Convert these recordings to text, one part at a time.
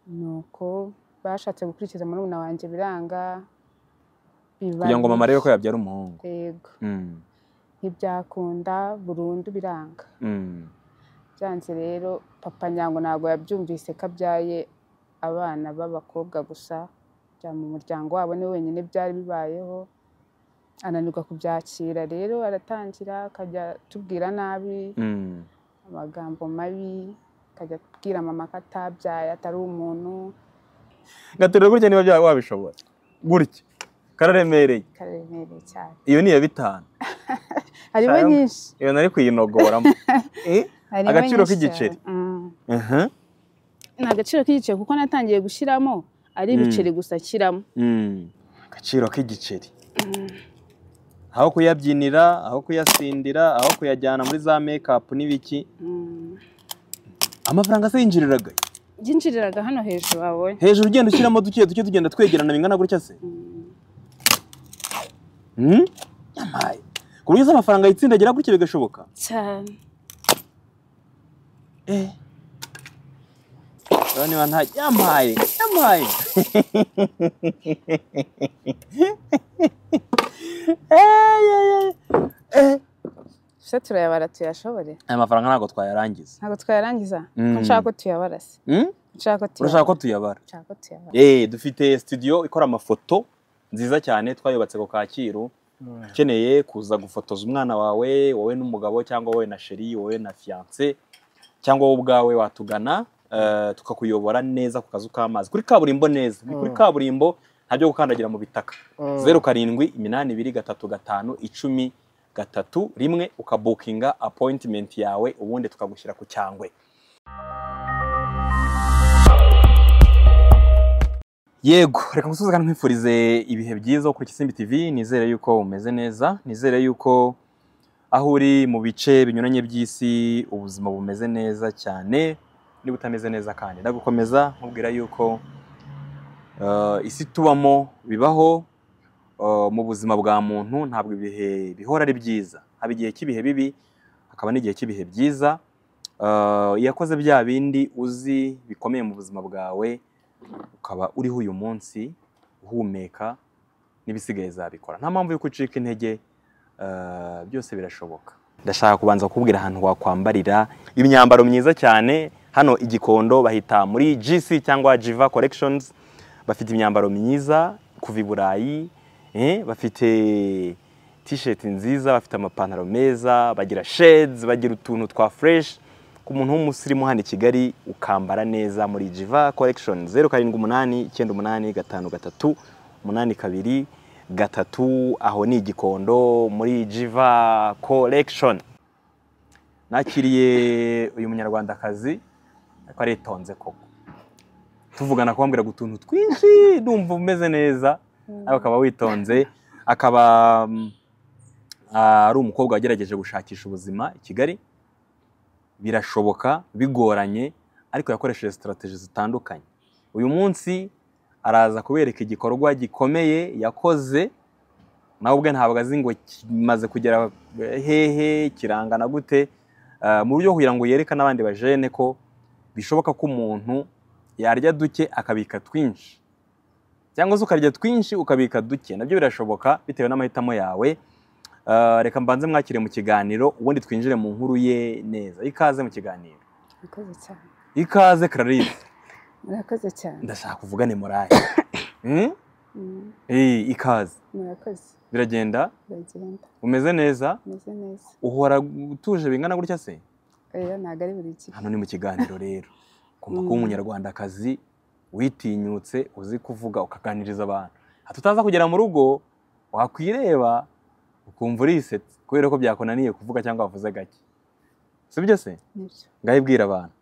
nuko bashatse gukurikiza murumuna wanjye biranga biba kugira ngo mama arebe ko yabyara umuhungu yego Mm, ntibyakunda burundu biranga mm. byanze rero papa nyango ntabwo yabyumvise ko abyaye abana b'abakobwa gusa bya mu muryango wabo ni we wenyine byari bibayeho ananirwa kubyakira rero aratangira akajya atubwira nabi Mm, amagambo mabi akajya atubwira mama ko atabyaye atari umuntu ngaturira gutya niba byaba wabishobora gutya kararemereye karemereye cyane iyo ni iya bitanu harimo Cyangwa- nyinshi iyo nari kuyinogoramo Eh, harimo Agaciro nyinshi k'igiceri. cyane. Mm. aha, ni agaciro k'igiceri kuko natangiye gushyiramo ari Mm. ibiceri gusa ashyiramo mm. agaciro k'igiceri aho kuyabyinira aho kuyasindira aho kuyajyana muri za mekapu n'ibiki Mm. amafaranga se yinjiriraga byinjiriraga hano hejuru wabonye hejuru ugenda ushyiramo duke duke tugenda twegerana bingana gutya se Mm? yamaye ku buryo se amafaranga yitsindagira gutya bigashoboka cyane Eh. Urabona niba nta yamaye yamaye Eh, yeah, yeah. Eh. se turayabara tuyashobore aya mafaranga ntabwo twayarangiza ntabwo twayarangiza Mm. ko nshaka ko tuyabara se Mm? Ko nshaka ko tuyabara urashaka ko tuyabara nshaka ko tuyabara Eh, dufite studio ikora amafoto nziza cyane twayubatse ku kacyiru ukeneye kuza gufotoza umwana wawe wowe n'umugabo cyangwa wowe na sheri wowe na fiance cyangwa wowe ubwawe watugana eh, tukakuyobora neza ku kazu k'amazi kuri kaburimbo neza ni kuri Mm. kaburimbo nta byo gukandagira mu bitaka Mm. zeru karindwi iminani ibiri gatatu gatanu icumi gatatu rimwe ukabukinga appointment yawe ubundi tukagushyira ku cyangwe yego reka ngusubize kandi nkwifurize ibihe byiza kuri Kisimbi TV nizere yuko umeze neza nizere yuko aho uri mu bice binyuranye by'isi ubuzima bumeze neza cyane niba utameze neza kandi ndagukomeza nkubwira yuko eh, isi tubamo bibaho eh, mu buzima bwa muntu ntabwo ibihe bihora ari byiza haba igihe cy'ibihe bibi hakaba n'igihe cy'ibihe byiza Eh, iyo wakoze bya bindi uzi bikomeye mu buzima bwawe ukaba uriho uyu munsi uhumeka n'ibisigaye zabikora nta mpamvu yo gucika intege eh, byose birashoboka ndashaka kubanza kukubwira ahantu wakwambarira imyambaro myiza cyane hano i Gikondo bahita muri GC cyangwa Jiva Collections bafite imyambaro myiza kuva i Burayi eh, bafite t-shirt nziza bafite amapantaro meza bagira shades bagira utuntu twa fresh ku muntu w'umusirimu hano i kigali ukambara neza muri jiva collection zeru karindwi umunani icyenda umunani gatanu gatatu umunani kabiri gatatu aho ni igikondo muri jiva collection nakiriye uyu munyarwandakazi ariko aritonze koko tuvugana kumbwira utuntu twinshi ndumva umeze neza nawe akaba witonze akaba mm, ah, ari umukobwa wagerageje gushakisha ubuzima i kigali birashoboka bigoranye ariko yakoresheje sitarategi zitandukanye uyu munsi araza kubereka igikorwa gikomeye yakoze nawe ubwe ntabwo azi ngo kimaze kugera hehe kirangana gute Ah, mu buryo bwo kugira ngo yereke n'abandi bajene ko bishoboka ko umuntu yarya duke akabika twinshi cyangwa se ukarya twinshi ukabika duke nabyo birashoboka bitewe n'amahitamo yawe Eh, reka mbanze mwakire mu kiganiro ubundi twinjire mu nkuru ye neza ikaze mu kiganiro murakoze cyane ikaze clarisse murakoze cyane ndashaka kuvugane morale Hmm? Mm, Eh, ikaze murakoze biragenda biragenda umeze neza umeze neza uhora utuje bingana gutya se rero ntabwo ari buri gihe hano ni mu kiganiro rero kumva kuba Mm. umunyarwandakazi witinyutse uzi kuvuga ukaganiriza abantu hato utaza kugera mu rugo wakwireba ukumva urisetse kubera ko byakunaniye kuvuga cyangwa wavuze gake sibyo se nibyo ngaho ibwira abantu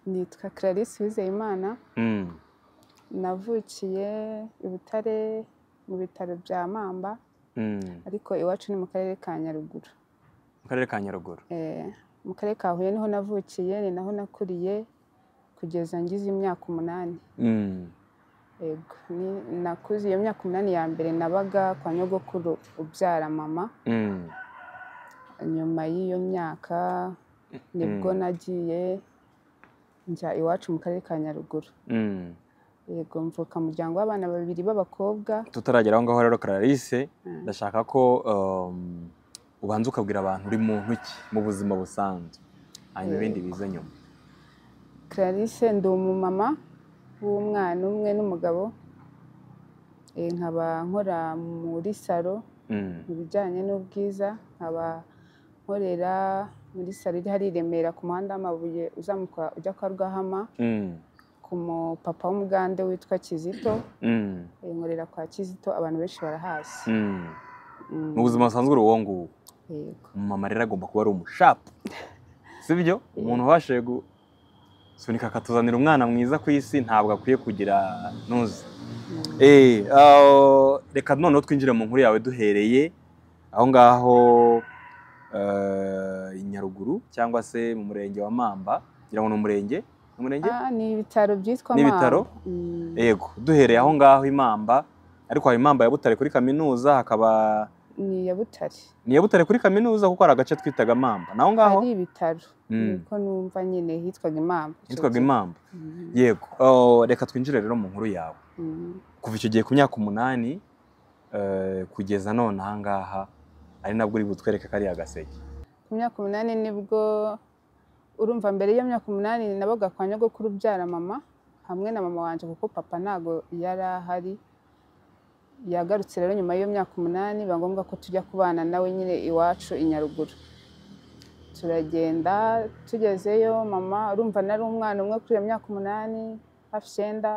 nitwa clarisse wizeyimana Mm. navukiye i butare mu bitaro bya mamba Mm. ariko iwacu ni mu karere ka nyaruguru mu karere ka nyaruguru Eh, mu karere ka huye niho navukiye ni naho nakuriye kugeza ngize imyaka umunani Mm. yego ni- nakuze iyo myaka umunani ya mbere nabaga kwa nyogokuru ubyara mama Mm. nyuma y'iyo myaka nibwo Mm. nagiye njya iwacu mu karere ka nyaruguru Mm. yego mvuka mu muryango w'abana babiri b'abakobwa tutaragera aho ngaho rero Clarisse Mm. ndashaka ko um, ubanza ukabwira abantu uri muntu ki mu buzima busanzwe hanyuma ibindi biza nyuma Clarisse ndi umumama w'umwana umwe n'umugabo Eh, nkaba nkora muri salo Mm. mu bijyanye n'ubwiza nkaba nkorera muri salo iri hari i Remera ku muhanda w'amabuye uzamuka ujya kwa Rwahama Mm. ku mupapa w'umugande witwa Kizito Mm. Eh, nkorera kwa Kizito abantu benshi barahazi Mm. Mm, mu buzima busanzwe uri uwo nguwo yego umumama rero agomba kuba ari umushapu sibyo umuntu ubashije gusunika akatuzanira umwana mwiza ku isi ntabwo akwiye kugira ntuzi Mm. Eh, ah, reka noneho twinjire mu nkuru yawe duhereye aho ngaho eh, i nyaruguru cyangwa se mu murenge wa mamba ngira ngo ni umurenge ni umurenge Ah, ni ibitaro byitwa Ni ibitaro? Mamba. Mm, yego duhereye aho ngaho i mamba ariko hari imamba ya butare kuri kaminuza hakaba ni iya Butare ni iya butare kuri kaminuza kuko hari agace twitaga mamba naho ngaho hari ibitaro Mm. niko numva nyine hitwaga imamba yitwaga imamba Mhm. yego Oh, reka twinjire rero mu nkuru yawe Mhm. kuva icyo gihe ku myaka umunani eh, kugeza none aha ngaha ari nabwo uri butwereke kariya gaseke ku myaka umunani nibwo urumva mbere y'iyo myaka umunani nabaga kwa nyogokuru ubyara mama hamwe na mama wanjye kuko papa ntabwo yari ahari yagarutse rero nyuma y'iyo myaka umunani biba ngombwa ko tujya kubana nawe nyine iwacu i Nyaruguru turagenda tugezeyo mama urumva nari umwana umwe kuri iyo myaka umunani hafi icyenda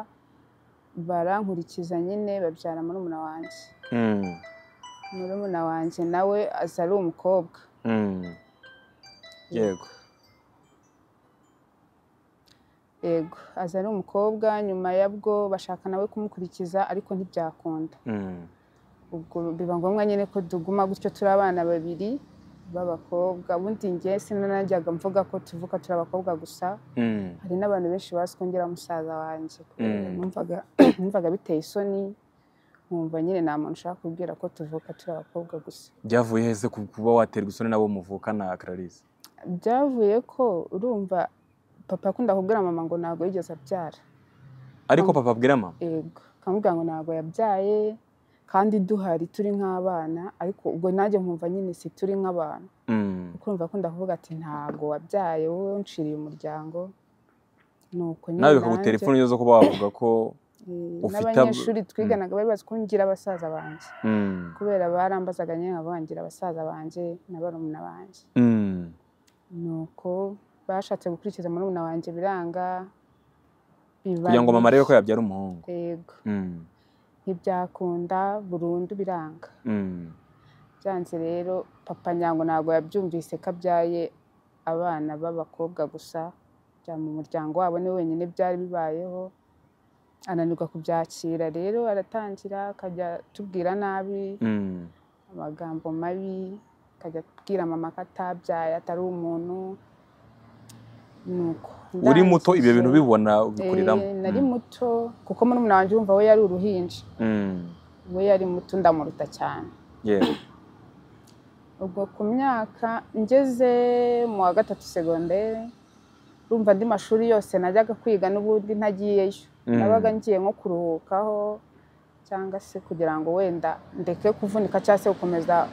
barankurikiza nyine babyara murumuna wanjye Mm, murumuna wanjye nawe aza ari umukobwa mm. yego yego aza ari umukobwa nyuma yabwo bashaka nawe kumukurikiza ariko ntibyakunda Mm, ubwo biba ngombwa nyine ko tuguma gutyo turi abana babiri b'abakobwa ubundi njye sinanajyaga mvuga ko tuvuka turi abakobwa gusa mm, hari n'abantu benshi bazi ko ngira musaza wanjye Mm. numvaga numvaga biteye isoni nkumva nyine nta muntu ushaka kubwira ko tuvuka turi abakobwa gusa byavuye heze ku- kuba waterwa isoni n'abo muvukana clarisse byavuye ko urumva papa akunda kubwira mama ngo ntabwo yigeze abyara ariko papa abwira mama yego akamubwira ngo ntabwo yabyaye kandi duhari turi nk'abana ariko ubwo nanjye nkumva nyine si turi nk'abantu Mm, kuko urumva akunda kuvuga ati ntabwo wabyaye wowe unciriye umuryango ni uko nyine nawe bikaguha nanjye, telefoni zo kuba wavuga ko eh, ufite ab- n'abanyeshuri twiganaga bari bazi ko ngira basaza banjye Mm, kubera barambazaga nyine nkaba bangira abasaza banjye na barumuna banjye mm, ni uko bashatse gukurikiza murumuna wanjye biranga biba kugira ngo mama arebe ko bibi. yabyara umuhungu yego Mm, ntibyakunda burundu biranga mm, byanze rero papa nyango ntabwo yabyumvise ko abyaye abana b'abakobwa gusa bya mu muryango wabo ni wenyine byari bibayeho ananirwa kubyakira rero aratangira akajya atubwira nabi mm, amagambo mabi akajya atubwira mama ko atabyaye atari umuntu nuko uri muto ibyo bintu ndangije, bibona eh, ubikuriramo nari Mm, muto kuko murumuna wanjye wumva we yari uruhinja mm, we yari muto ndamuruta cyane yego ubwo ku myaka ngeze mu wa gatatu segonderi urumva andi mashuri yose najyaga kwiga n'ubundi ntagiyeyo Mm. nabaga ngiye nko kuruhukaho cyangwa se kugira ngo wenda ndeke kuvunika cyangwa se gukomeza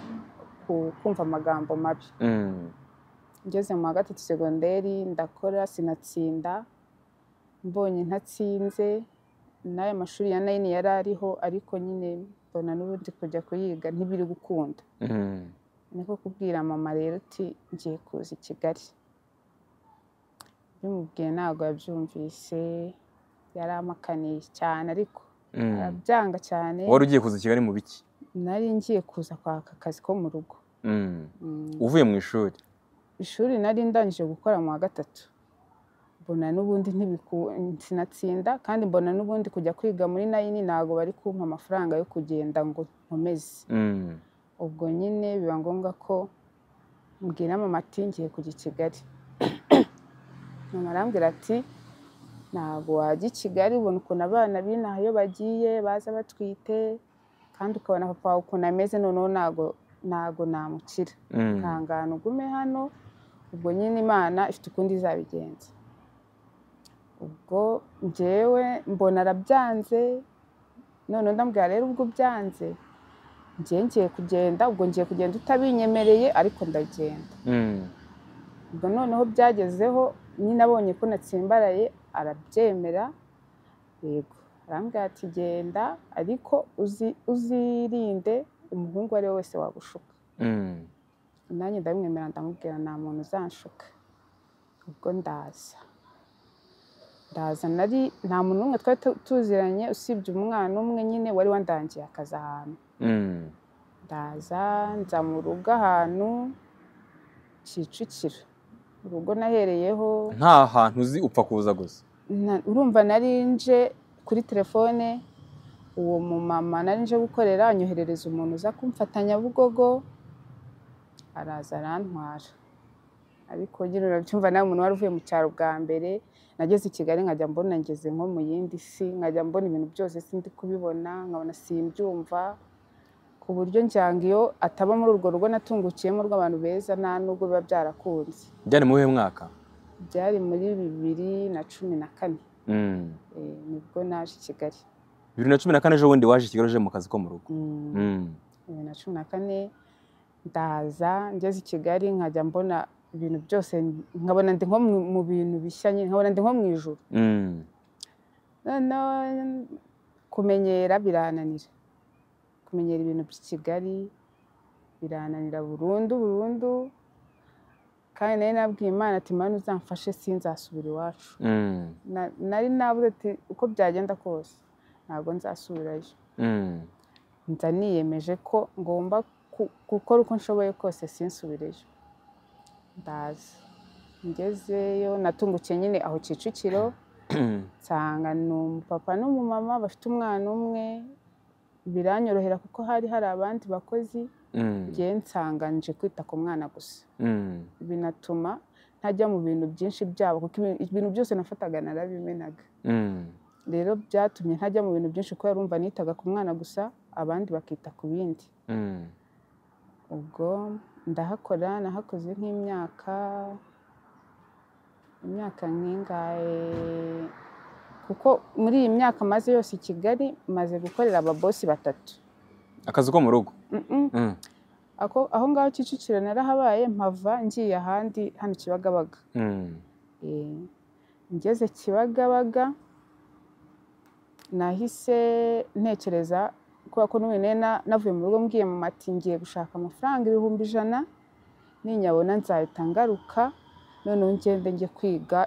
ku- kumva amagambo mabi Mm, ngeze mu wa gatatu segonderi ndakora sinatsinda mbonye ntatsinze n'aya mashuri ya nayini yari ariho ariko nyine mbona n'ubundi kujya kuyiga ntibiri gukunda mm. niko kubwira mama rero uti ngiye kuza i kigali bimubwiye ntabwo yabyumvise yaramakaniye cyane ariko Mm. arabyanga cyane wari ugiye kuza i kigali mu biki nari ngiye kuza kwaka akazi ko mu rugo Mm. Mm, uvuye mu ishuri ishuri nari ndangije gukora mu wa gatatu mbona n'ubundi ntibiku- sinatsinda kandi mbona n'ubundi kujya kwiga muri nayini ntabwo bari kumpa amafaranga yo kugenda ngo nkomeze Mm. ubwo nyine biba ngombwa ko mbwira mama ati ngiye kujya i kigali mama arambwira ati ntabwo wajya i kigali ubona ukuntu abana b'inaha iyo bagiye baza batwite kandi ukabona papa wawe ukuntu ameze noneho ntabwo ntabwo namukira Mm. ihangane ugume hano ubwo nyine imana ifite ukundi izabigenza ubwo njyewe mbona arabyanze none ndambwira rero ubwo byanze njye ngiye kugenda ubwo ngiye kugenda utabinyemereye ariko ndagenda Mm. ubwo noneho byagezeho nyine abonye ko natsimbaraye arabyemera yego arambwira ati genda ariko uzi- uzirinde umuhungu uwo ari we wese wagushuka Mm. nanjye ndabimwemera ndamubwira nta muntu uzanshuka ubwo ndaza ndaza nari nta muntu n'umwe twari tu- tuziranye usibye umwana umwe nyine wari wandangiye akazi ahantu Mm. ndaza nza mu rugo ahantu kicukiro urugo nahereyeho nta hantu uzi upfa kuza gusa na- urumva nari nje kuri telefone uwo mumama nari nje gukorera anyoherereza umuntu uza kumfatanya bugogo araza arantwara ariko nyine urabyumva nta muntu wari uvuye mu cyaro bwa mbere nageze i kigali nkajya mbona ngeze nko mu yindi si nkajya mbona ibintu byose sindi kubibona nkabona simbyumva ku buryo njyanga iyo ataba muri urwo rugo natungukiyemo rw'abantu beza nta nubwo biba byarakunze byari mu uyu mwaka byari muri bibiri na cumi na kane Mm. Eh, nibwo naje i Kigali bibiri na cumi na kane ejo bundi waje i Kigali uje mu kazi ko mu rugo Mm, Mm. bibiri na cumi na kane ndaza ngeze i Kigali nkajya mbona ibintu byose nkabona ndi nko mu- mu bintu bishya nyine nkabona ndi nko mu ijoro Mm. noneho kumenyera birananira kumenyera ibintu by'i Kigali birananira burundu burundu kandi nari nabwiye Imana ati Mana uzamfashe sinzasubira iwacu Mm. Na- nari nabuze ati uko byagenda kose ntabwo nzasubirayo Mm. nza niyemeje ko ngomba ku- gukora uko nshoboye kose sinsubireyo ndaza ngezeyo natungukiye nyine aho kicukiro nsanga ni umupapa n'umumama bafite umwana umwe biranyorohera kuko hari hari abandi bakozi Mm. ngewe nsanga nje kwita ku mwana gusa Mm. binatuma ntajya mu bintu byinshi byabo kuko ibintu- ibintu byose nafataga narabimenaga Mm. rero byatumye ntajya mu bintu byinshi kubera urumva nitaga ku mwana gusa abandi bakita ku bindi Mm. ubwo ndahakora nahakoze nk'imyaka imyaka nk'ingahe kuko muri iyi myaka maze yose i Kigali maze gukorera ababosi batatu akazi ko mu rugo Mm-mm. Mm. Ako- aho ngaho Kicukiro narahabaye mpava ngiye ahandi hano Kibagabaga Mm. Eh, ngeze Kibagabaga nahise ntekereza kubera ko n'ubu nari na- navuye mu rugo mbwiye mama ati ngiye gushaka amafaranga ibihumbi ijana ninyabona nzahita ngaruka noneho ngende njye kwiga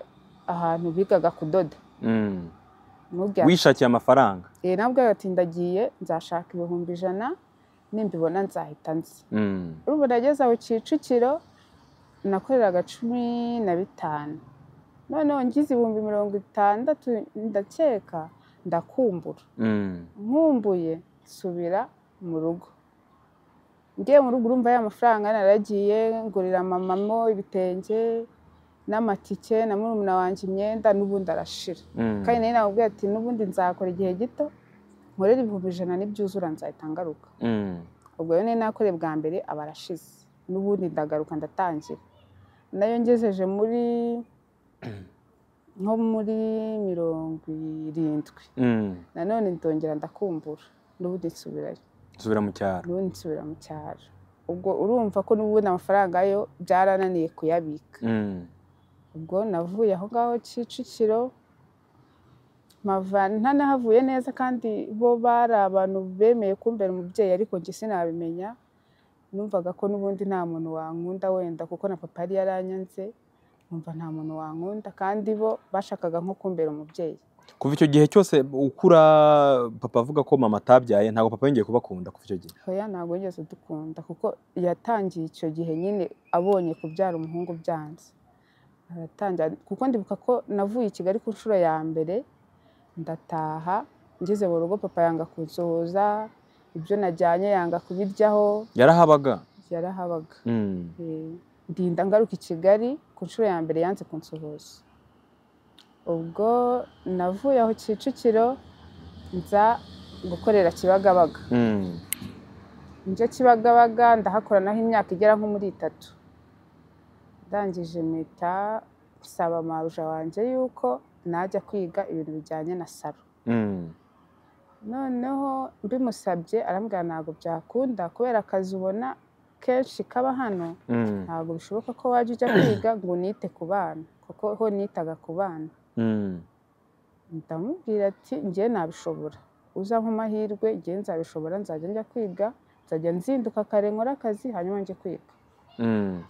ahantu bigaga kudoda Mm. Mubwira ati, wishakiye amafaranga "Eh, nabwo ati ndagiye nzashaka ibihumbi ijana nimbibona nzahita nzi Mm. ubu nageze aho kicukiro nakoreraga cumi na bitanu noneho ngize ibihumbi mirongo itandatu ndakeka ndakumbura Mm. nkumbuye nsubira mu rugo ngiye mu rugo urumva ya mafaranga naragiye ngurira mamamo ibitenge n'amatike na murumuna wanjye imyenda n'ubundi arashira Mm. kandi nawe namubwiye ati n'ubundi nzakora igihe gito nkorere ibihumbi ijana nibyuzura nzahita ngaruka Mm. ubwo rero nari nakoreye bwa mbere aba arashize n'ubundi ndagaruka ndatangira nayo ngejeje muri nko muri mirongo irindwi Mm. nanone ndongera ndakumbura n'ubundi nsubirayo nsubira mu cyaro n'ubundi nsubira mu cyaro ubwo urumva ko n'ubundi amafaranga yo byarananiye kuyabika Mm. ubwo navuye aho ngaho kicukiro mpava ntanahavuye neza kandi bo bari abantu bemeye kumbera umubyeyi ariko njye sinabimenya numvaga ko n'ubundi nta muntu wankunda wenda kuko na papa yari yaranyanze numva nta muntu wankunda kandi bo bashakaga nko kumbera umubyeyi kuva icyo gihe cyose ukura papa avuga ko mama atabyaye ntabwo papa yongeye kubakunda kuva icyo gihe hoya ntabwo yigeze dukunda kuko yatangiye icyo gihe nyine abonye kubyara umuhungu byanze aratangira kuko ndibuka ko navuye i Kigali ku nshuro ya mbere ndataha ngeze mu rugo papa yanga kunsohoza ibyo najyanye yanga kubiryaho yarahabaga yarahabaga Mm. Eh, ndinda ngaruka i Kigali ku nshuro ya mbere yanze kunsohoza ubwo navuye aho Kicukiro nza gukorera Kibagabaga Mm. njye kibagabaga ndahakora naho imyaka igera nko muri itatu ndangije mpita nsaba maruja wanjye yuko najya kwiga ibintu bijyanye na salo Mm. noneho mbimusabye arambwira ntabwo byakunda kubera akazi ubona kenshi kaba hano Mm. ntabwo bishoboka ko wajya ujya kwiga ngo unite ku bana kuko ho nitaga ku bana Mm. ndamubwira ati njye nabishobora uza nk'amahirwe njye nzabishobora nzajya njya kwiga nzajya nzinduka kare nkora akazi hanyuma njye kwiga Mm.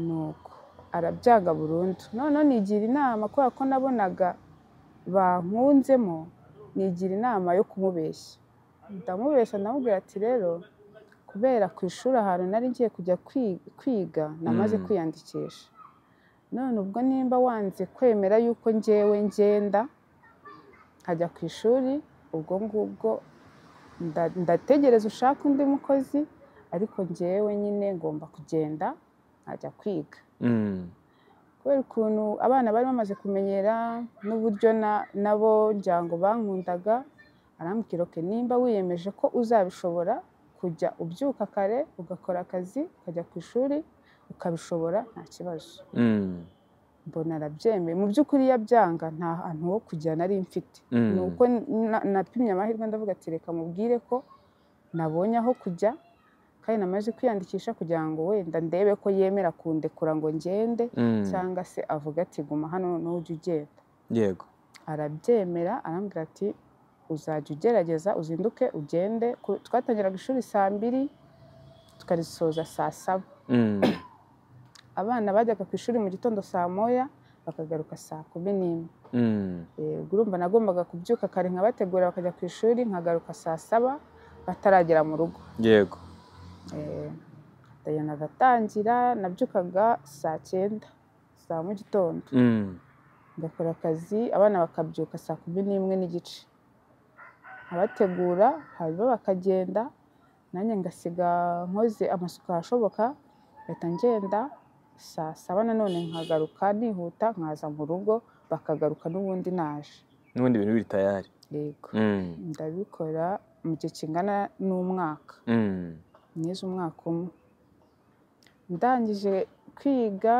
nuko arabyaga burundu noneho nigira inama kubera ko nabonaga bankunzemo nigira inama yo kumubeshya ndamubeshya ndamubwira ati rero kubera ku ishuri ahantu nari ngiye kujya kwi- kwiga namaze Mm. kwiyandikisha none ubwo nimba wanze kwemera yuko ngewe ngenda nkajya ku ishuri ubwo ngubwo nda- ndategereza ushaka undi mukozi ariko ngewe nyine ngomba kugenda nkajya kwiga Mm. kubera ukuntu abana bari bamaze kumenyera n'uburyo na- nabo njyango bankundaga arambwira oke nimba wiyemeje ko uzabishobora kujya ubyuka kare ugakora akazi ukajya ku ishuri ukabishobora nta kibazo Mm. mbona arabyemeye mu by'ukuri iyo abyanga nta hantu ho kujya nari mfite Mm. ni uko na- napimye amahirwe ndavuga ati reka mubwire ko nabonye aho kujya kandi namaze kwiyandikisha kugira ngo wenda ndebe ko yemera kundekura ngo ngende Mm. cyangwa se avuga ati guma hano noneho ujye ugenda Yego. arabyemera arambwira ati uzajya ugerageza uzinduke ugende Ku- twatangiraga ishuri saa mbiri tukarisoza saa saba Mm. abana bajyaga ku ishuri mu gitondo saa moya bakagaruka saa kumi n'imwe Mm. Eh, urumva nagombaga kubyuka kare nkabategura bakajya ku ishuri nkagaruka saa saba bataragera mu rugo Yego. Eh, dayo nagatangira nabyukaga saa cyenda saa mu gitondo Mm. ngakora akazi abana bakabyuka saa kumi n'imwe n'igice abategura hanyuma bakagenda nanjye ngasiga nkoze amasuku ahashoboka ngahita ngenda saa saba nanone nkagaruka nihuta nkaza mu rugo bakagaruka n'ubundi naje N'ubundi ibintu biri tayari. yego Mm. ndabikora mu gihe kingana n'umwaka Mm. nize umwaka umwe ndangije kwiga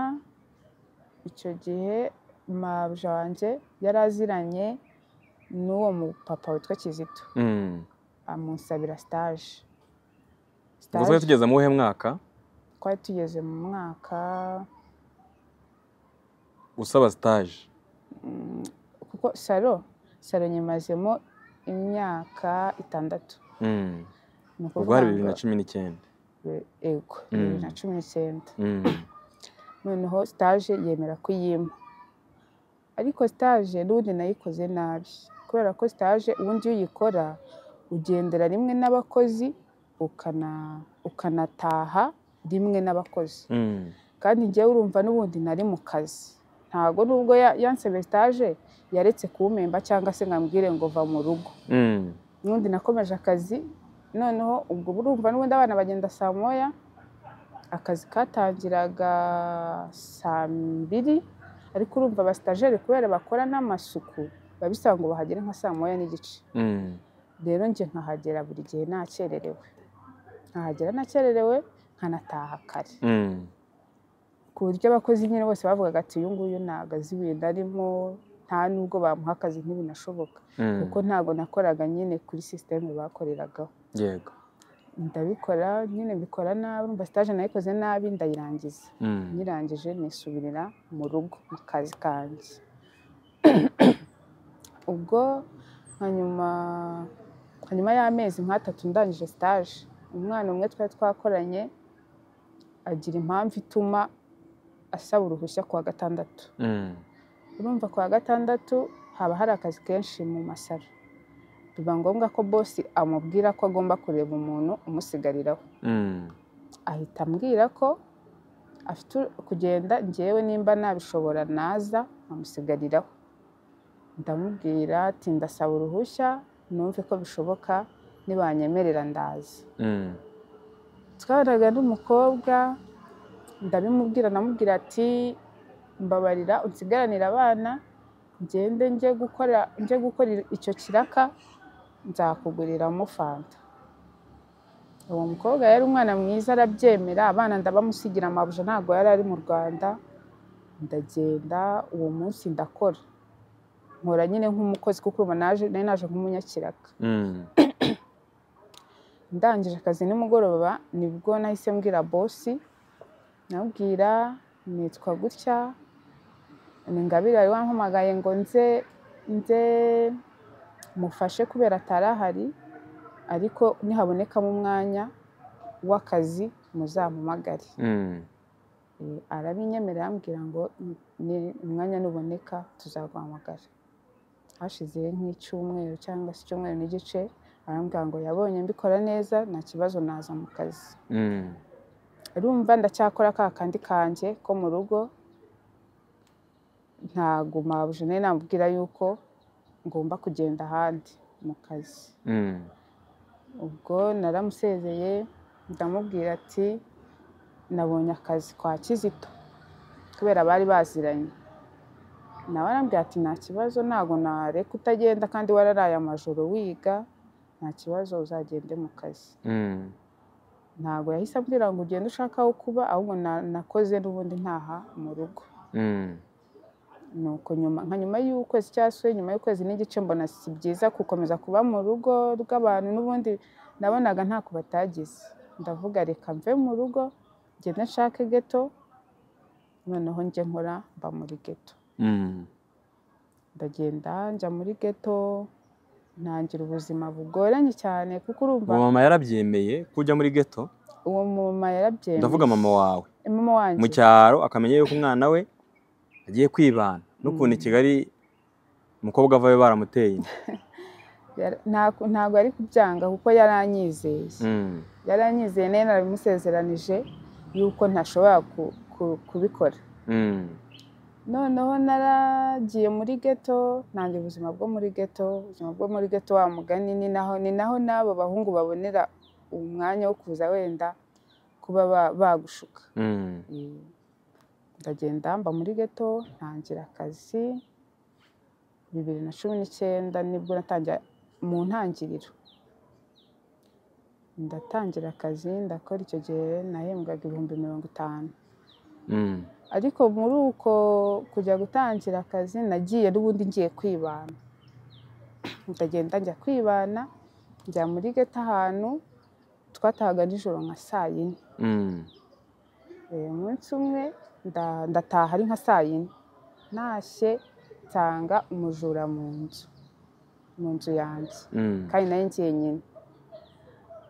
icyo gihe mabuja wanjye yari aziranye n'uwo mupapa witwa kizito Mm. amusabira sitaje Ubwo twari tugeze mu wuhe mwaka twari tugeze mu mwaka usaba stage? mm, kuko saro saro nyimazemo imyaka itandatu Mm. ni Ubwo hari bibiri ngo- na cumi n'icyenda. Be- ego bibiri na Mm. cumi n'icyenda Mm. noneho sitaje yemera kuyimpa ariko sitaje n'ubundi nayikoze nabi kubera ko sitaje ubundi iyo uyikora ugendera rimwe n'abakozi ukana- ukanataha rimwe n'abakozi Mm. kandi njyewe urumva n'ubundi nari mu kazi ntabwo nubwo ya- yansabye sitaje yaretse kuwumemba cyangwa se ngo ambwire ngo va mu rugo Mm. n'ubundi nakomeje akazi noneho ubwo burumva n'ubundi abana bagenda saa moya akazi katangiraga saa mbiri ariko urumva abasitajeri kubera bakora n'amasuku biba bisaba ngo bahagere nka saa moya n'igice Mm. rero njye nkahagera buri gihe nakererewe nkahagera nakererewe nkanataha kare Mm. ku buryo abakozi nyine bose bavugaga ati uyu nguyu ntabwo azi ibintu arimo nta n'ubwo bamuha akazi ntibinashoboka Mm. kuko ntabwo nakoraga nyine kuri sisiteme bakoreragaho Yego. ndabikora nyine mbikora nabi urumva sitaje nayikoze nabi ndayirangiza Mm. nyirangije nisubirira mu rugo mu kazi kanjye ubwo hanyuma hanyuma y'amezi nk'atatu ndangije sitaje umwana umwe twari twakoranye agira impamvu ituma asaba uruhushya kuwa gatandatu Mm. urumva kuwa gatandatu haba hari akazi kenshi mu masaro biba ngombwa ko bosi amubwira ko agomba kureba umuntu umusigariraho Mm. ahita ambwira ko afite kugenda ngewe nimba nabishobora naza nkamusigariraho ndamubwira ati ndasaba uruhushya numve ko bishoboka nibanyemerera ndaza Mm. twaraga n'umukobwa ndabimubwira ndamubwira ati mbabarira unsigaranire abana ngende njye gukora njye gukora icyo kiraka nzakuguriramo fanta uwo mukobwa yari umwana mwiza arabyemera abana ndabamusigira amabuja ntabwo yari ari mu rwanda ndagenda uwo munsi ndakora nkora nyine nk'umukozi kuko urabona naje nari naje nk'umunyakiraka Mm. ndangije akazi nimugoroba nibwo nahise mbwira bosi namubwira nitwa gutya ni ngabire wari wampamagaye ngo nze nze mufashe kubera atari ahari ariko nihabonekamo umwanya w'akazi muzampamagare Mm. Eh, arabinyemerera arambwira ngo "Ni- ni- umwanya nuboneka tuzaguhamagara hashize nk'icyumweru cyangwa se icyumweru n'igice arambwira ngo yabonye mbikora neza nta kibazo naza mu kazi Mm. urumva ndacyakora ka kandi kanjye ko mu rugo ntaguma bujene namubwira yuko ngomba kugenda ahandi mu kazi Mm. ubwo naramusezeye ndamubwira ati nabonye akazi kwa kizito kubera bari baziranye nawe arambwira ati nta kibazo ntabwo nareka utagenda kandi wararaye amajoro wiga nta kibazo uzagende mu kazi Mm. ntabwo yahise ambwira ngo ugende ushaka aho kuba ahubwo na- nakoze n'ubundi ntaha mu rugo Mm. nuko nyuma nka nyuma y'ukwezi cyangwa se nyuma y'ukwezi n'igice mbona si byiza gukomeza kuba mu rugo rw'abantu n'ubundi nabonaga ntako batagize ndavuga reka mve mu rugo ngende nshake geto noneho njye nkora mba muri geto Mm. ndagenda njya muri geto ntangira ubuzima bugoranye cyane kuko urumva Uwo mama yarabyemeye kujya muri ghetto uwo mama yarabyemeye ndavuga mama wawe mama wanjye mu cyaro akamenya yuko umwana we agiye kwibana n'ukuntu i Kigali umukobwa avayo baramuteye inda. Yara- nta- ntabwo ari kubyanga kuko yaranyizeye Mm. yaranyizeye nayo narabimusezeranije yuko ntashobora ku- ku- kubikora Mm. noneho naragiye muri geto ntangira ubuzima bwo muri geto ubuzima bwo muri geto wa mugani ni naho ni naho n'abo bahungu babonera umwanya wo kuza wenda kuba ba- bagushuka Mm. Mm. ndagenda mba muri geto ntangira akazi bibiri na cumi n'icyenda nibwo natangira mu ntangiriro ndatangira akazi ndakora icyo gihe nahembwaga ibihumbi mirongo itanu Mm. ariko muri uko kujya gutangira akazi nagiye n'ubundi ngiye kwibana ndagenda njya kwibana njya muri geto ahantu twatahaga nijoro nka saa yine Mm. Eh, umunsi umwe nda- ndataha ari nka saa yine ntashye nsanga umujura mu nzu mu nzu yanjye Mm. kandi nayo njyenyine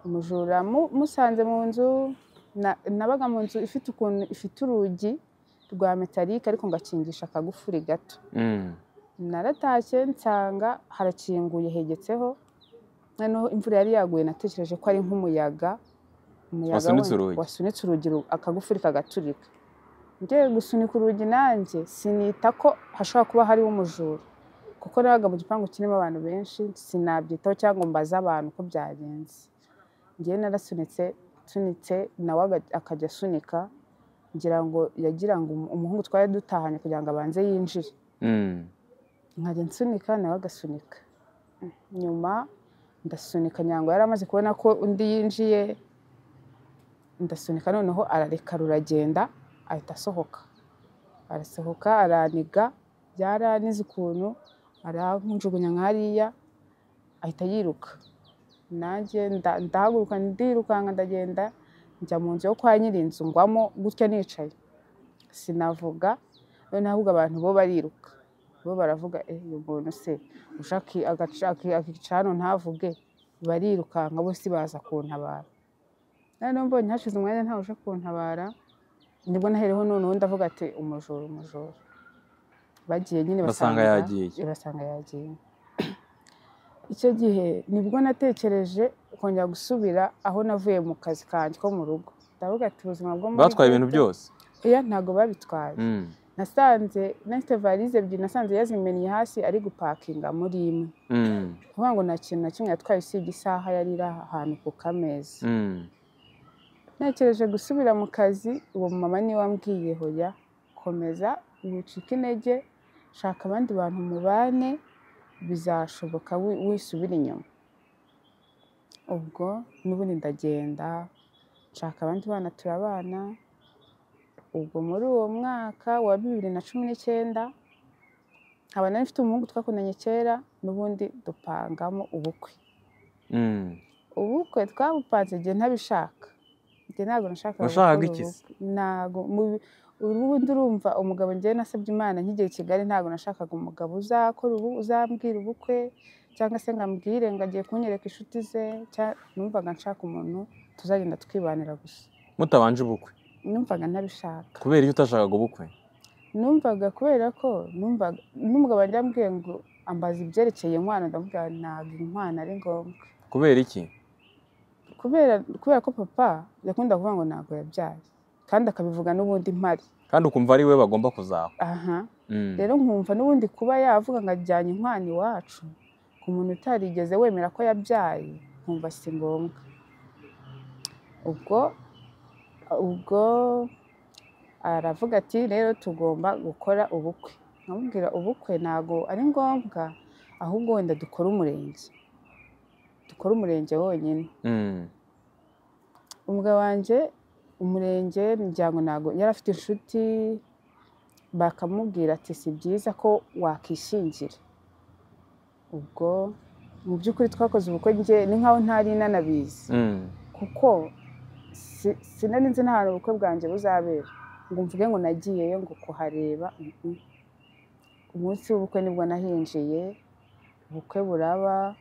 umujura mu- musanze mu nzu na- nabaga mu nzu ifite ukuntu ifite urugi rwa metalike ariko ngakingisha akagufuri gato Mm. naratashye nsanga harakinguye hegetseho noneho imvura yari yaguye natekereje ko ari nk'umuyaga umuyaga Wasunitse wenda- urugi. wasunitse urugi ru- akagufuri kagaturika ngiye gusunika urugi nanjye sinita ko hashobora kuba hariho umujura kuko nabaga mu gipangu kirimo abantu benshi sinabyitaho cyangwa mbaza abantu ko byagenze ngewe narasunitse nsunitse nawe aga- akajya asunika ngira ngo yagira ngo umu- umuhungu twari dutahanye kugira ngo abanze yinjire Mm. nkajya nsunika nawe agasunika nyuma ndasunika nyango yari amaze kubona ko undi yinjiye ndasunika noneho arareka ruragenda ahita asohoka arasohoka araniga yaranize ukuntu aramunjugunya nka hariya ahita yiruka nanjye nda- ndahaguruka ndirukanka ndagenda njya mu nzu yo kwa nyirinzu ngwamo gutya nicaye sinavuga noneho ahubwo abantu bo bariruka bo baravuga "Eh, uyu muntu se ushaka akica hano ntavuge barirukanka bose baza kuntabara noneho mbonye hashize umwanya ntawe uje kuntabara nibwo nahereho noneho ndavuga ati umujura umujura bagiye nyine Basanga yagiye. basanga yagiye icyo gihe nibwo natekereje kongera gusubira aho navuye mu kazi kanjye ko mu rugo ndavuga ati ubuzima bwo muri batwaye ibintu ghetto- byose oya ntabwo babitwaye Mm. nasanze nafite valize ebyiri nasanze yazimennye hasi ari gupakinga muri imwe Mm. kuvuga ngo nta kintu na kimwe yatwaye usibye isaha yari iri ahantu ku kameza Mm. ntekereje gusubira mu kazi uwo mama niwe wambwiye hoya komeza wicika intege shaka abandi bantu mubane bizashoboka wi- wisubira inyuma ubwo n'ubundi ndagenda nshaka abandi bana turabana ubwo muri uwo mwaka wa bibiri na cumi n'icyenda nkaba nari mfite umuhungu twakundanye kera n'ubundi dupangamo ubukwe Mm. ubukwe twabupanze igihe ntabishaka njye ntabwo nashakaga Washakaga gukora iki se? ubukwe. ntabwo mu- ubundi urumva umugabo njyewe nasabye imana nk'igihe i kigali ntabwo nashakaga umugabo uzakora ubu uzambwira ubukwe cyangwa se ngo ambwire ngo agiye kunyereka inshuti ze cya- numvaga nshaka umuntu tuzagenda twibanira gusa mutabanje ubukwe numvaga ntabishaka kubera iyo utashakaga ubukwe numvaga kubera ko numvaga n'umugabo wanjye yambwiye ngo ambaza ibyerekeye inkwano ndamubwira nti, ntabwo inkwano ari ngombwa kubera iki kubera kubera ko papa yakunda kuvuga ngo ntabwo yabyaye kandi akabivuga n'ubundi mpari kandi ukumva ari we bagomba kuzaba aha Mm. rero nkumva n'ubundi kuba yavuga ngo ajyanye inkwano iwacu ku muntu utarigeze wemera ko yabyaye nkumva si ngombwa ubwo ubwo aravuga ati rero tugomba gukora ubukwe nkamubwira ubukwe ntabwo ari ngombwa ahubwo wenda dukore umurenge dukore umurenge wonyine Mm. umugabo wanjye umurenge imiryango ntabwo yari afite inshuti bakamubwira ati si byiza ko wakishingira ubwo mu by'ukuri twakoze ubukwe njye ni nkaho ntari inanabizi Mm. kuko si- sinari nzi n'ahantu ubukwe bwanjye buzabera ngo mvuge ngo nagiyeyo ngo kuhareba mm-mm. umunsi w'ubukwe nibwo nahinjiye ubukwe buraba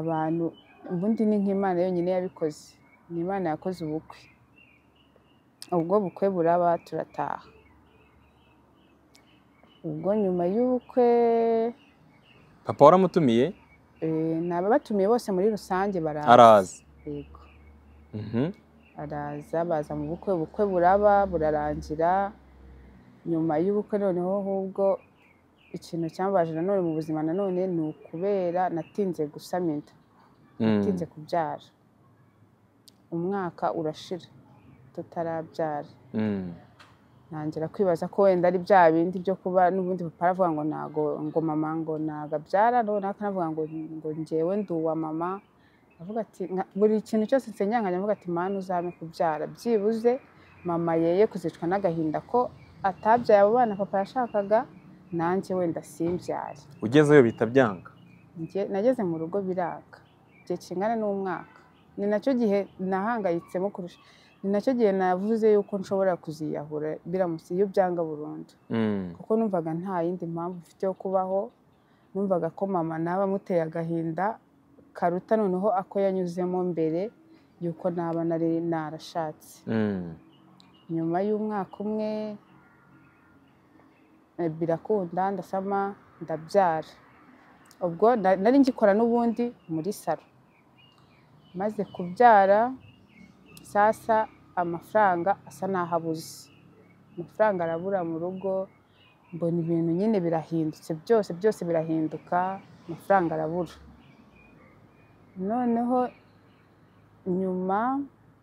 abantu ubundi ni nk'imana yonyine yabikoze ni imana yakoze ubukwe ubwo bukwe buraba turataha ubwo nyuma y'ubukwe papa waramutumiye eh, ni ababatumiye bose muri rusange baraza araza Yego. Mhm. araza baza mu bukwe ubukwe buraba burarangira nyuma y'ubukwe noneho ahubwo ikintu cyambaje nanone mu buzima nanone ni ukubera natinze gusama inda Mm. natinze kubyara umwaka urashira tutarabyara Mm. ntangira kwibaza ko wenda ari bya bindi byo kuba n'ubundi papa aravuga ngo ntago ngo mama ngo ntago abyara noneho akanavuga ngo ngo njyewe ndi uwa mama avuga ati "Nka- buri kintu cyose nsenyanganya avuga ati manu uzame kubyara byibuze mama yeye kuzicwa n'agahinda ko atabyaye abo bana papa yashakaga nanjye wenda simbyare ugezeyo bihita byanga Njye- nageze mu rugo biranga igihe kingana n'umwaka ni nacyo gihe nahangayitsemo kurusha ni nacyo gihe navuze yuko nshobora kuziyahura biramutse iyo byanga burundu Mm. kuko numvaga nta yindi mpamvu mfite yo kubaho numvaga ko mama naba amuteye agahinda karuta noneho ako yanyuzemo mbere yuko naba nari narashatse Mm. nyuma y'umwaka umwe eh, birakunda ndasama ndabyara ubwo na- nari ngikora n'ubundi muri salo maze kubyara sasa amafaranga asa n'aho abuze amafaranga arabura mu rugo mbona ibintu nyine birahindutse byose byose birahinduka amafaranga arabura noneho nyuma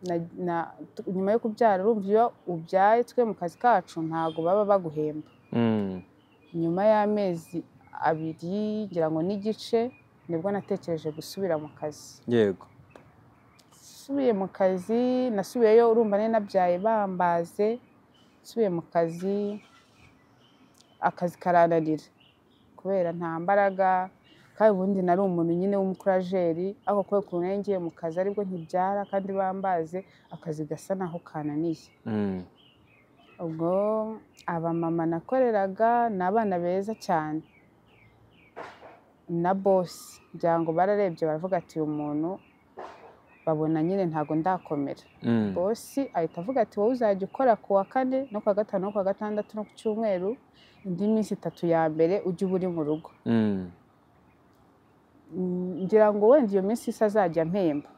na- na- tu- nyuma yo kubyara urumva iyo ubyaye twe mu kazi kacu ntabwo baba baguhemba Mm. nyuma y'amezi abiri ngira ngo n'igice nibwo natekereje gusubira mu kazi yego nasubiye mu kazi nasubiyeyo urumva nari nabyaye bambaze nasubiye mu kazi akazi karananira kubera nta mbaraga kandi ubundi nari umuntu nyine w'umukurajeri ariko kubera ukuntu nari ngiye mu kazi aribwo ntibyara kandi bambaze akazi gasa naho kananiye Mm. ubwo abamama nakoreraga ni abana beza cyane na bosi ngira ngo bararebye baravuga ati uyu muntu babona nyine ntabwo ndakomera Mm. bosi ahita avuga ati wowe uzajya ukora ku wa kane no ku wa gatanu no ku wa gatandatu no ku cyumweru indi minsi itatu ya mbere ujye uba uri mu rugo Mm. Mm, ngira ngo wenda iyo minsi isa azajya mpemba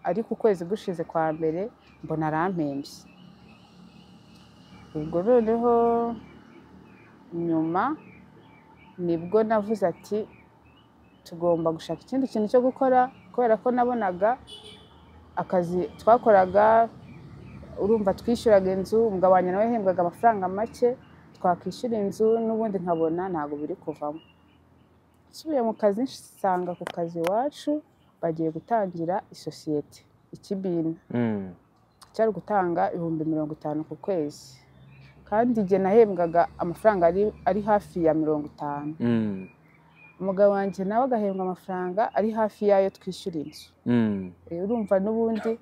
ariko ukwezi gushize kwa mbere mbona arampembye ubwo noneho nyuma nibwo navuze ati tugomba gushaka ikindi kintu cyo gukora kubera ko nabonaga akazi twakoraga urumva twishyuraga inzu umugabo wanjye nawe yahembwaga amafaranga make twakwishyura inzu n'ubundi nkabona ntabwo biri kuvamo nsubiye mu kazi nsanga ku kazi iwacu bagiye gutangira isosiyete ikibina Mm. cyari gutanga ibihumbi mirongo itanu ku kwezi kandi igihe nahembwaga amafaranga ari ari hafi ya mirongo itanu Mm, umugabo wanjye nawe agahembwa amafaranga ari hafi y'ayo twishyura inzu mm. Eh, urumva n'ubundi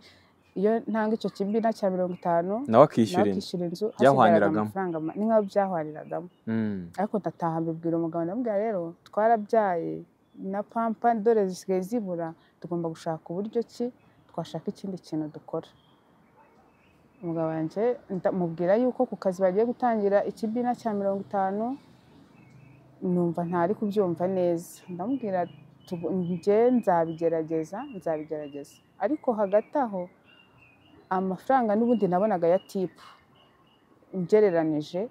iyo ntanga icyo kibina cya mirongo itanu nawe nawe akishyura inzu akishyura inzu hasigarana Byahwaniragamo. amafaranga ma- ni nk'aho byahwaniragamo Mm, ariko ndataha mbibwira umugabo ndamubwira rero twarabyaye na pampa dore zisigaye zibura tugomba gushaka uburyo ki twashaka ikindi kintu dukora umugabo wanjye ndamubwira yuko ku kazi bagiye gutangira ikibina cya mirongo itanu numva ntari kubyumva neza ndamubwira tugu- njye nzabigerageza nzabigerageza ariko hagati aho amafaranga n'ubundi nabonaga ya tipu ngereranije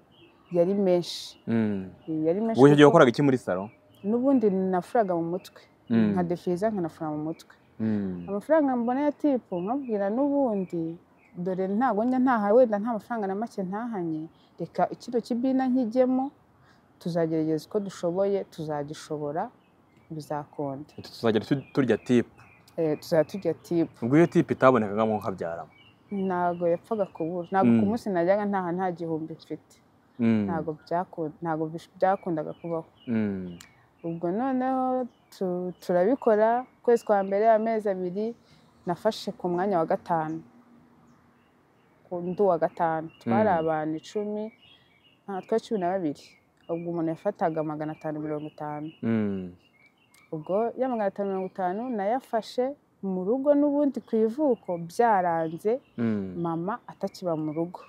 yari menshi mm. yari menshi ubu icyo gihe kuko wakoraga iki muri salo n'ubundi nafuraga mu mutwe Mm. nka defeza nkanafura mu mutwe Mm, amafaranga mbona ya tipu nkabwira n'ubundi dore ntabwo njya ntaha wenda nta mafaranga na make ntahanye reka ikiro kibina nkijyemo tuzagerageza uko dushoboye tuzagishobora bizakonde utu tuzajya tu- turya tipu Eh, tuzajya tujya tipu ubwo iyo tipu itabonekagamo nkabyaramo ntabwo yapfaga kubura ntabwo ku Mm. munsi najyaga ntaha nta gihumbi mfite Mm, ntabwo byakunda ntabwo bish- byakundaga kubaho mm, ubwo noneho tu- turabikora ukwezi kwa mbere amezi abiri nafashe ku mwanya wa gatanu ku ndu wa gatanu twari Mm. abantu icumi nta twe cumi na babiri ubwo umuntu yafataga magana atanu mirongo itanu mm, ubwo ya magana atanu mirongo itanu nayafashe mu rugo n'ubundi ku ivuko byaranze mm. mama atakiba mu rugo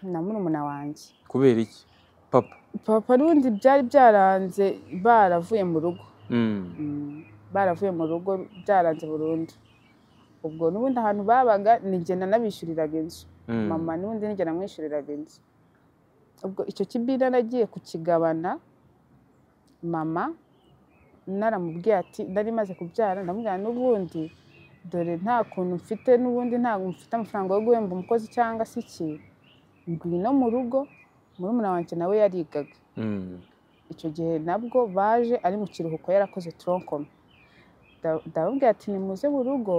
na murumuna wanjye kubera iki papa papa n'ubundi byari byaranze baravuye mu rugo Mm, Mm, baravuye mu rugo byaranze burundu ubwo n'ubundi ahantu babaga nigenda nabishyuriraga inzu mm, mama n'ubundi nigenda namwishyuriraga inzu ubwo icyo kibina nagiye kukigabana mama naramubwiye ati nari maze kubyara ndamubwira n'ubundi dore nta kuntu mfite n'ubundi ntabwo mfite amafaranga yo guhemba umukozi cyangwa se iki ngwino mu rugo murumuna wanjye nawe yarigaga mm, icyo gihe nabwo baje ari mu kiruhuko yarakoze toronkoma ndababwira ati nimuze mu rugo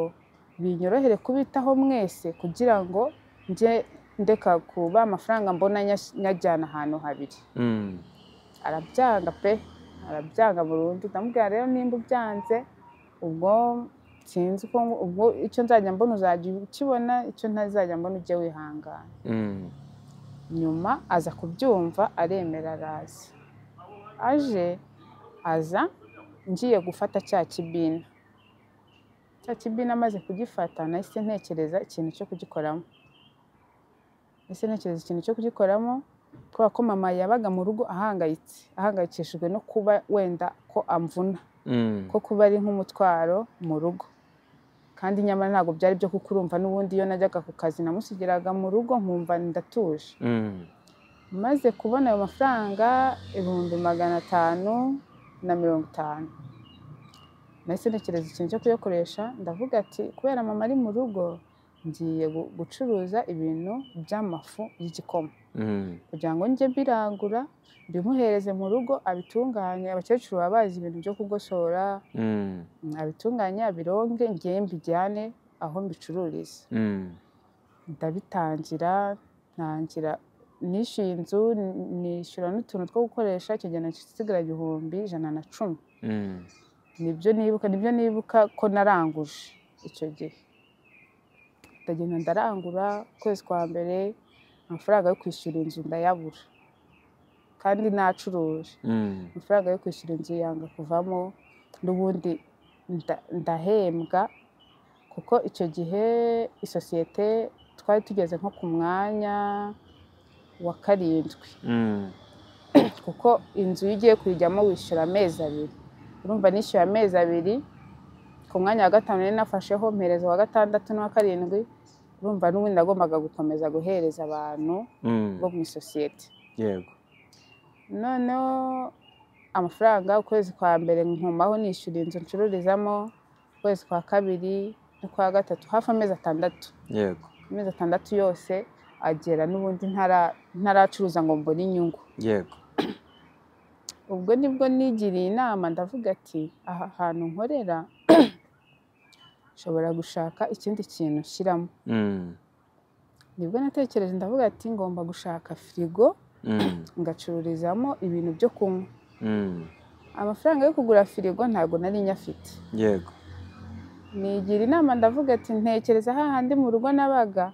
binyorohere kubitaho mwese kugira ngo njye ndeka kuba amafaranga mbona nyas- nyajyana ahantu habiri mm. arabyanga pe arabyanga burundu ndamubwira rero nimba ubyanze ubwo sinzi uko ubwo icyo nzajya mbona uzajya ukibona icyo ntazajya mbona ujye wihangana Mm, nyuma aza kubyumva aremera araza aje aza ngiye gufata cya kibina cya kibina amaze kugifata nahise ntekereza ikintu cyo kugikoramo nahise ntekereza ikintu cyo kugikoramo kubera ko mama yabaga mu rugo ahangayitse ahangayikishijwe no kuba wenda ko amvuna mm, ko kuba ari nk'umutwaro mu rugo kandi nyamara ntabwo byari byo kuko urumva n'ubundi iyo najyaga ku kazi namusigiraga mu rugo nkumva ndatuje mm, maze kubona ayo mafaranga ibihumbi magana atanu na mirongo itanu nahise ntekereza ikintu cyo kuyakoresha ndavuga ati kubera mama ari mu rugo ngiye gu- gucuruza ibintu by'amafu y'igikoma mm, kugira ngo njye mbirangura mbimuhereze mu rugo abitunganye abakecuru baba bazi ibintu byo kugosora mm, mm, abitunganye abironge ngiye mbijyane aho mbicururiza mm, ndabitangira ntangira nishyuye inzu n- nishyura n'utuntu two gukoresha icyo gihe nasigara igihumbi ijana na cumi mm. nibyo nibuka nibyo nibuka ko naranguje icyo gihe ndagenda ndarangura ukwezi kwa mbere amafaranga yo kwishyura inzu ndayabura kandi nacuruje Mm, amafaranga yo kwishyura inzu yanga kuvamo n'ubundi nda- ndahembwa kuko icyo gihe isosiyete twari tugeze nko ku mwanya wa karindwi mm, kuko inzu iyo ugiye kuyijyamo wishyura amezi abiri urumva nishyuye amezi abiri ku mwanya wa gatanu nari nafasheho mpereza wa gatandatu n'uwa karindwi urumva n'ubundi nagombaga gukomeza guhereza abantu mm. bo mu isosiyete yego noneho amafaranga ukwezi kwa mbere nkomaho nishyura inzu ncururizamo ukwezi kwa kabiri n'ukwa gatatu hafi amezi atandatu yego amezi atandatu yose agera n'ubundi ntara- ntaracuruza ngo mbone inyungu yego ubwo nibwo nigiriye inama ndavuga ati aha hantu nkorera nshobora gushaka ikindi kintu nshyiramo Mm, nibwo natekereje ndavuga ati ngomba gushaka firigo Mm, ngacururizamo ibintu byo kunywa mm, amafaranga yo kugura firigo ntabwo nari nyafite yego nigira inama ndavuga ati ntekereza hahandi mu rugo nabaga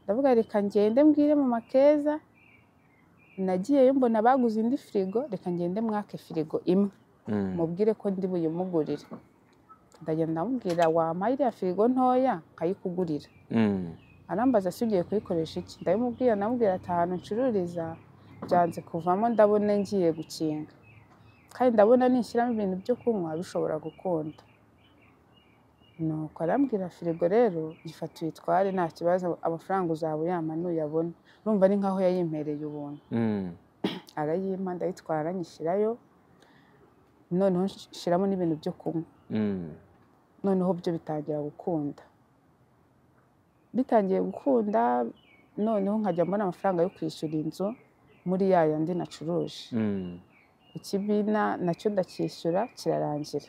ndavuga reka ngende mbwire mu makeza nagiyeyo mbona baguze indi firigo reka ngende mwake firigo imwe Mm, mubwire ko ndi buyimugurire ndagenda ndamubwira wampaye iriya firigo ntoya nkayikugurira mm, arambaza se ugiye kuyikoresha iki ndabimubwira ndamubwira ati ahantu ncururiza byanze kuvamo ndabona ngiye gukinga kandi ndabona nishyiramo ibintu byo kunywa bishobora gukunda nuko arambwira firigo rero ifata uyitware nta kibazo amafaranga uzaba uyama nuyabona urumva ni nkaho yayimpereye ubuntu mm, arayimpa ndayitwara nyishyirayo noneho nshyiramo n'ibintu byo kunywa mm, noneho byo bitangira gukunda bitangiye gukunda noneho nkajya mbona amafaranga yo kwishyura inzu muri ya yandi nacuruje mm, ikibina nacyo ndacyishyura kirarangira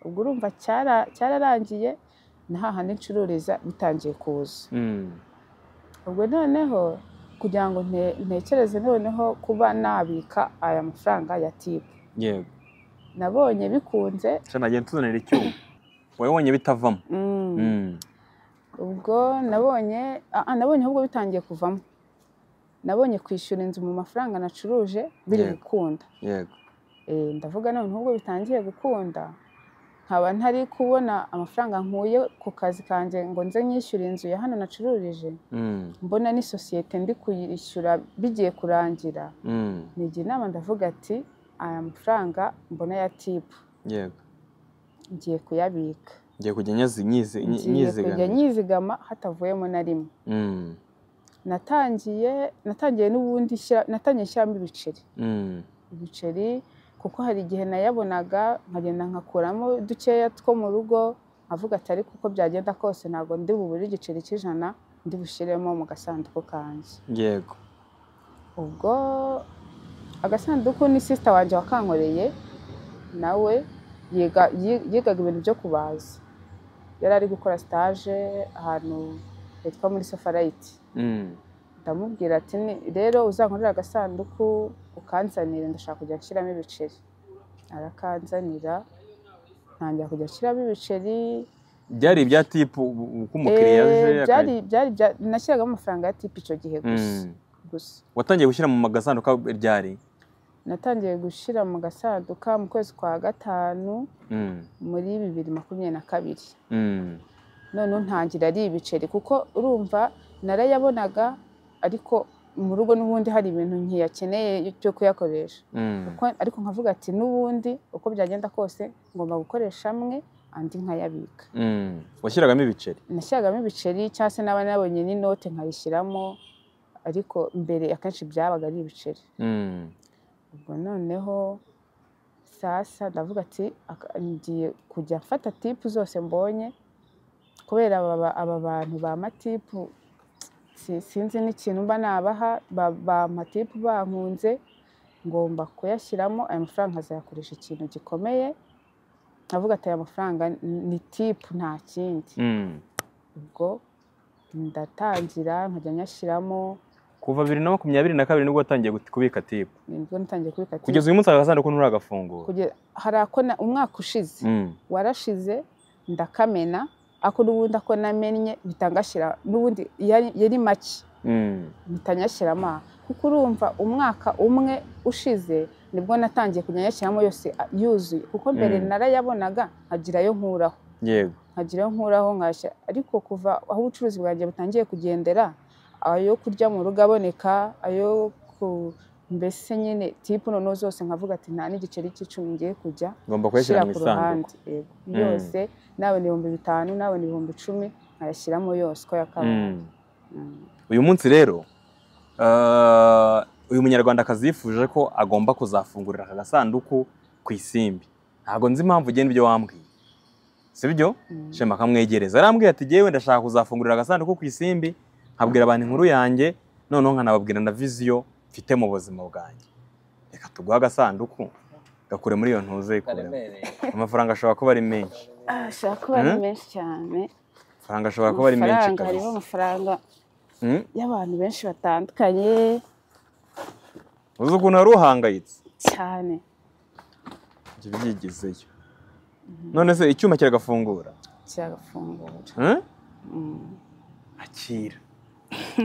ubwo urumva cyara- cyararangiye na hahandi ncururiza bitangiye kuza mm, ubwo noneho kugira ngo nte- ntekereze noneho kuba nabika aya mafaranga ya tibu yego nabonye bikunze Shana nagiye ntuzanira icyuma wowe wonye bitavamo mm, Mm, ubwo nabonye ah, ah, nabonye ahubwo bitangiye kuvamo nabonye kwishyura inzu mu mafaranga nacuruje biri Yego. gukunda yego Eh, ndavuga none ahubwo bitangiye gukunda nkaba ntari kubona amafaranga nkuye ku kazi kanjye ngo nze nyishyure inzu ya hano nacururije Mm, mbona ni sosiyete ndi kuyishyura bigiye kurangira mm, nigira inama ndavuga ati aya mafaranga mbona ya tipu yego ngiye kuyabika ngiye kujya nyazi- nyizi- nyi- ngiye kujya nyizigamira nyizigama hatavuyemo na rimwe Mm, natangiye natangiye n'ubundi shyira- natangiye nshyiramo ibiceri mm, ibiceri kuko hari igihe nayabonaga nkagenda nkakuramo dukeya two mu rugo nkavuga ati ariko uko byagenda kose ntabwo ndi bubure igiceri cy'ijana ndi bushyiremo mu gasanduku kanjye yego ubwo agasanduku ni sisita wanjye wakankoreye nawe yiga- yi- yigaga ibintu byo kubaza yari ari gukora sitaje ahantu hitwa muri safarayiti Mm, ndamubwira ati "Ni- rero uzankorera agasanduku ukanzanire ndashaka kujya nshyiramo ibiceri arakanzanira ntangira kujya nshyiramo ibiceri byari ibya tipu uko umukiriya Eh, aje byari akajya- byari bya- nashyiragamo amafaranga ya tipu icyo gihe gusa Mm, gusa watangiye gushyira mu magasanduka ryari natangiye gushyira mu gasanduka mu kwezi kwa gatanu Mm, muri bibiri makumyabiri na kabiri mm, noneho ntangira ari ibiceri kuko urumva narayabonaga ariko mu rugo n'ubundi hari ibintu ntiyakeneye byo kuyakoresha mm, Ko- ariko nkavuga ati n'ubundi uko byagenda kose ngomba gukoresha amwe andi nkayabika mm. washyiragamo ibiceri nashyiragamo ibiceri cyangwa se n'aba nabonye n'inote nkayishyiramo ariko mbere akenshi byabaga ari ibiceri Mm, ubwo noneho sasa ndavuga ati "Aka- ngiye kujya mfata tipu zose mbonye kubera aba ba- aba bantu ba matipu si- sinzi n'ikintu mba nabaha ba- ba matipu bankunze ngomba kuyashyiramo aya mafaranga nkazayakoresha ikintu gikomeye ndavuga ati aya mafaranga ni- ni tipu nta kindi mm. ubwo ndatangira nkajya nyashyiramo kuva bibiri na makumyabiri na kabiri nibwo watangiye gut- kubika tipu nibwo natangiye kubika tipu kugeza uyu munsi aka gasanduku nturagafungura kugeza hari ako na- umwaka ushize Mm, warashize ndakamena ako n'ubundi ako namennye bitangashyira n'ubundi yari yari make mm, bitanyashyiramo aha. kuko urumva umwaka umwe ushize nibwo natangiye kujya nyashyiramo yose a- yuzuye kuko mbere Mm. narayabonaga nkagirayo nkuraho yego nkagirayo nkuraho nkashya ariko kuva aho ubucuruzi bwanjye butangiye kugendera ayo kurya mu rugo aboneka ayo ku mbese nyine tipu noneho zose nkavuga ati nta n'igiceri cy'icumi ngiye kujya ngomba gushyira kuyashyira mu ku isanduku ruhande yego. yose nabona ibihumbi bitanu nabona ibihumbi icumi nkayashyiramo yose uko yakabaye Mm. uyu munsi rero ah, uyu munyarwandakazi yifuje ko agomba kuzafungurira aka gasanduku ku isimbi ntabwo nzi impamvu ugenda ibyo wambwiye sibyo Mm. shema akamwegereza arambwira ati yewe ndashaka kuzafungurira agasanduku ku isimbi nkabwira abantu inkuru yanjye noneho nkanababwira na viziyo mfite mu buzima bwanjye reka tuguhe agasanduku gakure muri iyo ntuze yikuremo amafaranga ashobora kuba ari menshi Ah, ashobora kuba ari Mm. menshi cyane amafaranga ashobora kuba ari menshi amafaranga harimo kabisa amafaranga Mm, y'abantu benshi batandukanye uzi ukuntu wari uhangayitse cyane ibyo byigizeyo none se icyuma kiragafungura kiragafungura Hmm? Mm. akira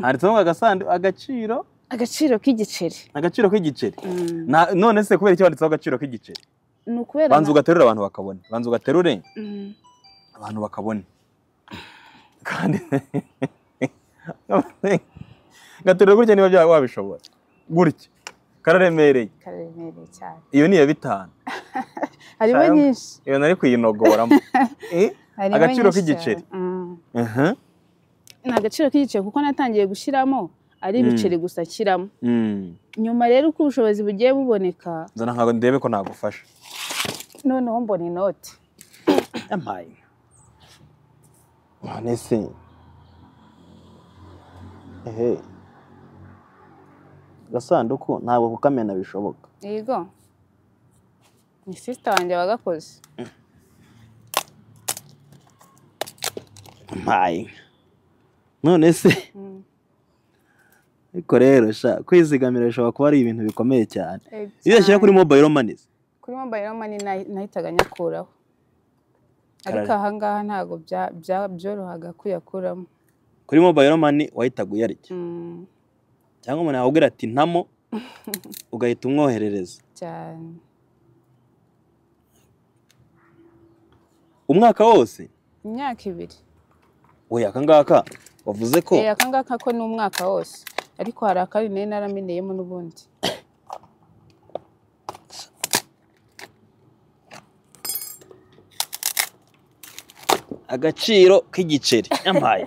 handitseho ngo agasandu agaciro agaciro k'igiceri agaciro k'igiceri Mm. Na- none se kubera iki wanditseho agaciro k'igiceri ni ukubera banza na- ugaterure abantu bakabona banza ugaterure Mm. abantu bakabona kandi gaterure gutya niba byaba wabishobora gutya kararemereye karemereye cyane iyo ni iya bitanu harimo Cyangwa- nyinshi iyo nari kuyinogoramo Eh? harimo Agaciro nyinshi k'igiceri. cyane. Mm. Mhm. ni agaciro k'igiceri kuko natangiye gushyiramo ari Mm. ibiceri gusa nshyiramo Mm. nyuma rero uko ubushobozi bugiye buboneka nzana ntabwo ndebe ko nagufasha noneho mbona inoti yampaye none se ehe agasanduku ntabwo kukamena bishoboka yego ni sisita wanjye wagakoze mpaye none se Mm. ariko rero sha kwizigamira bishobora kuba ari ibintu bikomeye cyane Eh, iyo uyashyira kuri mobayiro mani kuri mobayiro mani nahi- nahitaga nyakuraho ariko Karare. ahangaha ntabwo bya- bya- byorohaga kuyakuramo kuri mobayiro mani wahitaga uyarya Mm, cyangwa umuntu yakubwira ati ntamo ugahita umwoherereza cyane umwaka wose imyaka ibiri oya aka ngaka wavuze ko Eh, aka ngaka ko ni umwaka wose ariko hari akandi nari narameneyemo n'ubundi agaciro k'igiceri yampaye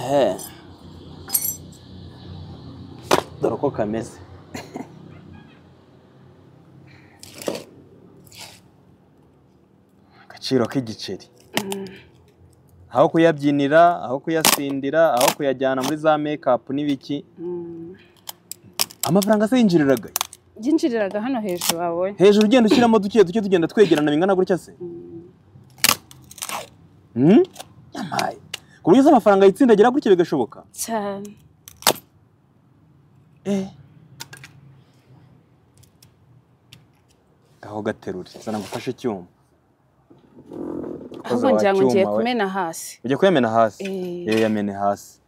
ehe dore uko kameze agaciro k'igiceri aho kuyabyinira aho kuyasindira aho kuyajyana muri za mekapu n'ibiki Mm, amafaranga se yinjiriraga byinjiriraga hano hejuru wabonye hejuru ugenda ushyiramo duke duke tugenda twegerana bingana gutya se Mm, Hmm? yampaye ku buryo se amafaranga yitsindagira gutya bigashoboka cyane Eh. aho gaterure zana ngufashe icyuma Ukoze ahubwo wa ngira ngo ngiye cyuma we. kumena hasi ujya kuyamena hasi Eh. yewe yamene hasi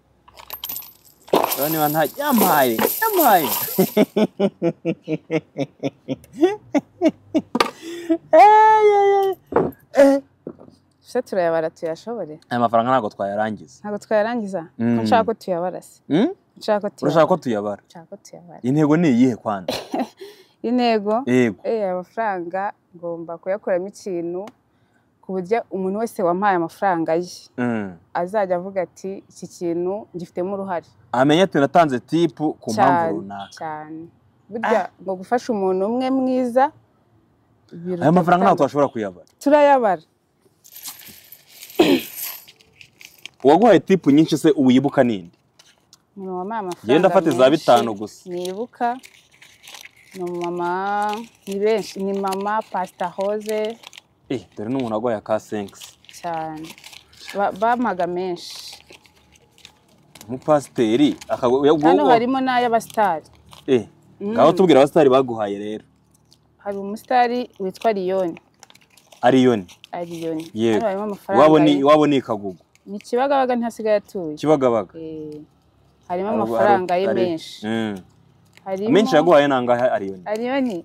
rero niba nta yampaye yampaye Eh, eh, eh, eh. se turayabara tuyashobore aya mafaranga ntabwo twayarangiza ntabwo twayarangiza Mm. ko nshaka ko tuyabara se Hmm? Ko nshaka ko urashaka tuyabara ko tuyabara nshaka ko tuyabara intego ni iyihe kwanza intego yego Eh, aya mafaranga ngomba kuyakuramo ikintu ku buryo umuntu wese wampaye amafaranga ye Hmm. azajya avuga ati iki kintu ngifitemo uruhare amenya ati natanze tipu ku mpamvu cyane runaka cyane burya ngo gufasha umuntu umwe mwiza biruta aya mafaranga ntabwo gutanga- twashobora kuyabara turayabara uwaguhaye tipu nyinshi se uwibuka ninde umumama wampaye amafaranga Genda ufate za menshi, bitanu gusa. nibuka ni umumama ni benshi ni mama pasita hoze eh dore n'umuntu waguhaye ka senkisi cyane Ba- bampaga menshi umupasiteri hano akaguha harimo n'ay'abasitari eh Mm. ngaho tubwira abasitari baguhaye rero hari umusitari witwa Liyoni ariyoni Aliyoni Yego. hano harimo amafaranga iwabo ni ye. iwabo ni ikagugu ni Kibagabaga ntihasigaye atuye kibagabaga Eh, harimo Hari- amafaranga ye hari- menshi Mm. harimo amenshi yaguhaye nangahe ariyoni Aliyoni